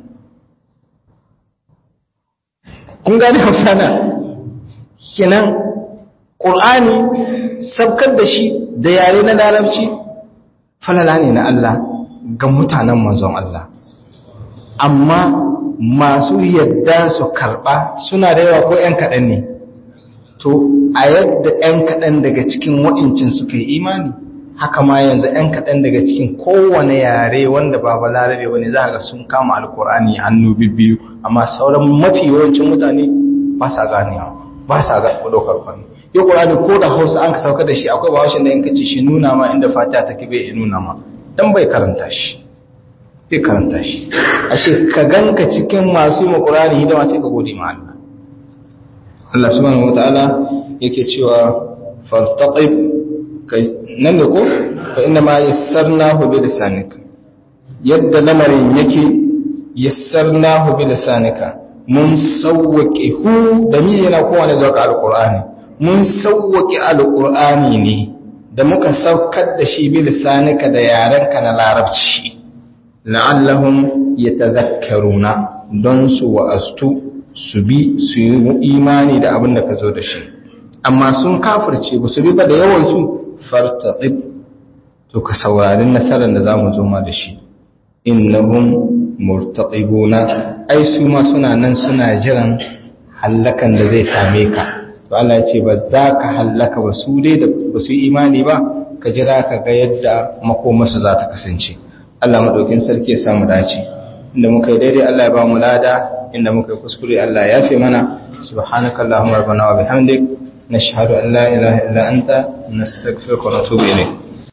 kun gane hausa na kenan ƙur'ani sabkar da shi da yare na larabci falala ne na Allah ga mutanen manzon Allah amma masu yadda su karɓa suna da yawa ko ‘yan kaɗan ne to a yadda ‘yan kaɗan daga cikin wa'incin suka yi imani haka ma yanzu ‘yan kaɗan daga cikin kowane yare wanda ba ba larabe wani za ga sun kama alkur'ani hannu bibbiyu amma sauran mafi yawancin mutane ba sa ganewa ba sa ga ɗaukar kwanu yau ƙur'ani ko da hausa an ka sauka da shi akwai bawashin da in kace shi nuna ma inda fatiha take bai nuna ma dan bai karanta shi bai karanta shi ashe ka ganka cikin masu yi makurari hidima sai ka gode ma Allah Allah subhanahu wataala yake cewa fartaqib kai nan da ko fa inna ma yassarnahu bi lisanika yadda lamarin yake yassarnahu bi lisanika mun sawwake hu da mi yana kowane zuwa alqur'ani mun sawwake alqur'ani ne da muka saukar da shi bi lisanika da yarenka na larabci la'allahum yatadhakkaruna don su wa'astu su bi su yi imani da abin da ka zo da shi amma sun kafirce ba su bi ba da yawan su fartaqib to ka saurari nasarar da zamu zo ma da shi innahum murtaqibuna ai su ma suna nan suna jiran hallakan da zai same ka to Allah ya ce ba za ka hallaka ba su dai da ba su yi imani ba ka jira ka ga yadda makomarsu za ta kasance Allah maɗaukin sarki ya samu dace inda muka yi daidai Allah ya ba mu lada inda muka yi kuskure Allah ya fi mana subhanaka allahumma rabbana wa bihamdik nashhadu an la ilaha illa anta nastaghfiruka wa natubu ilayk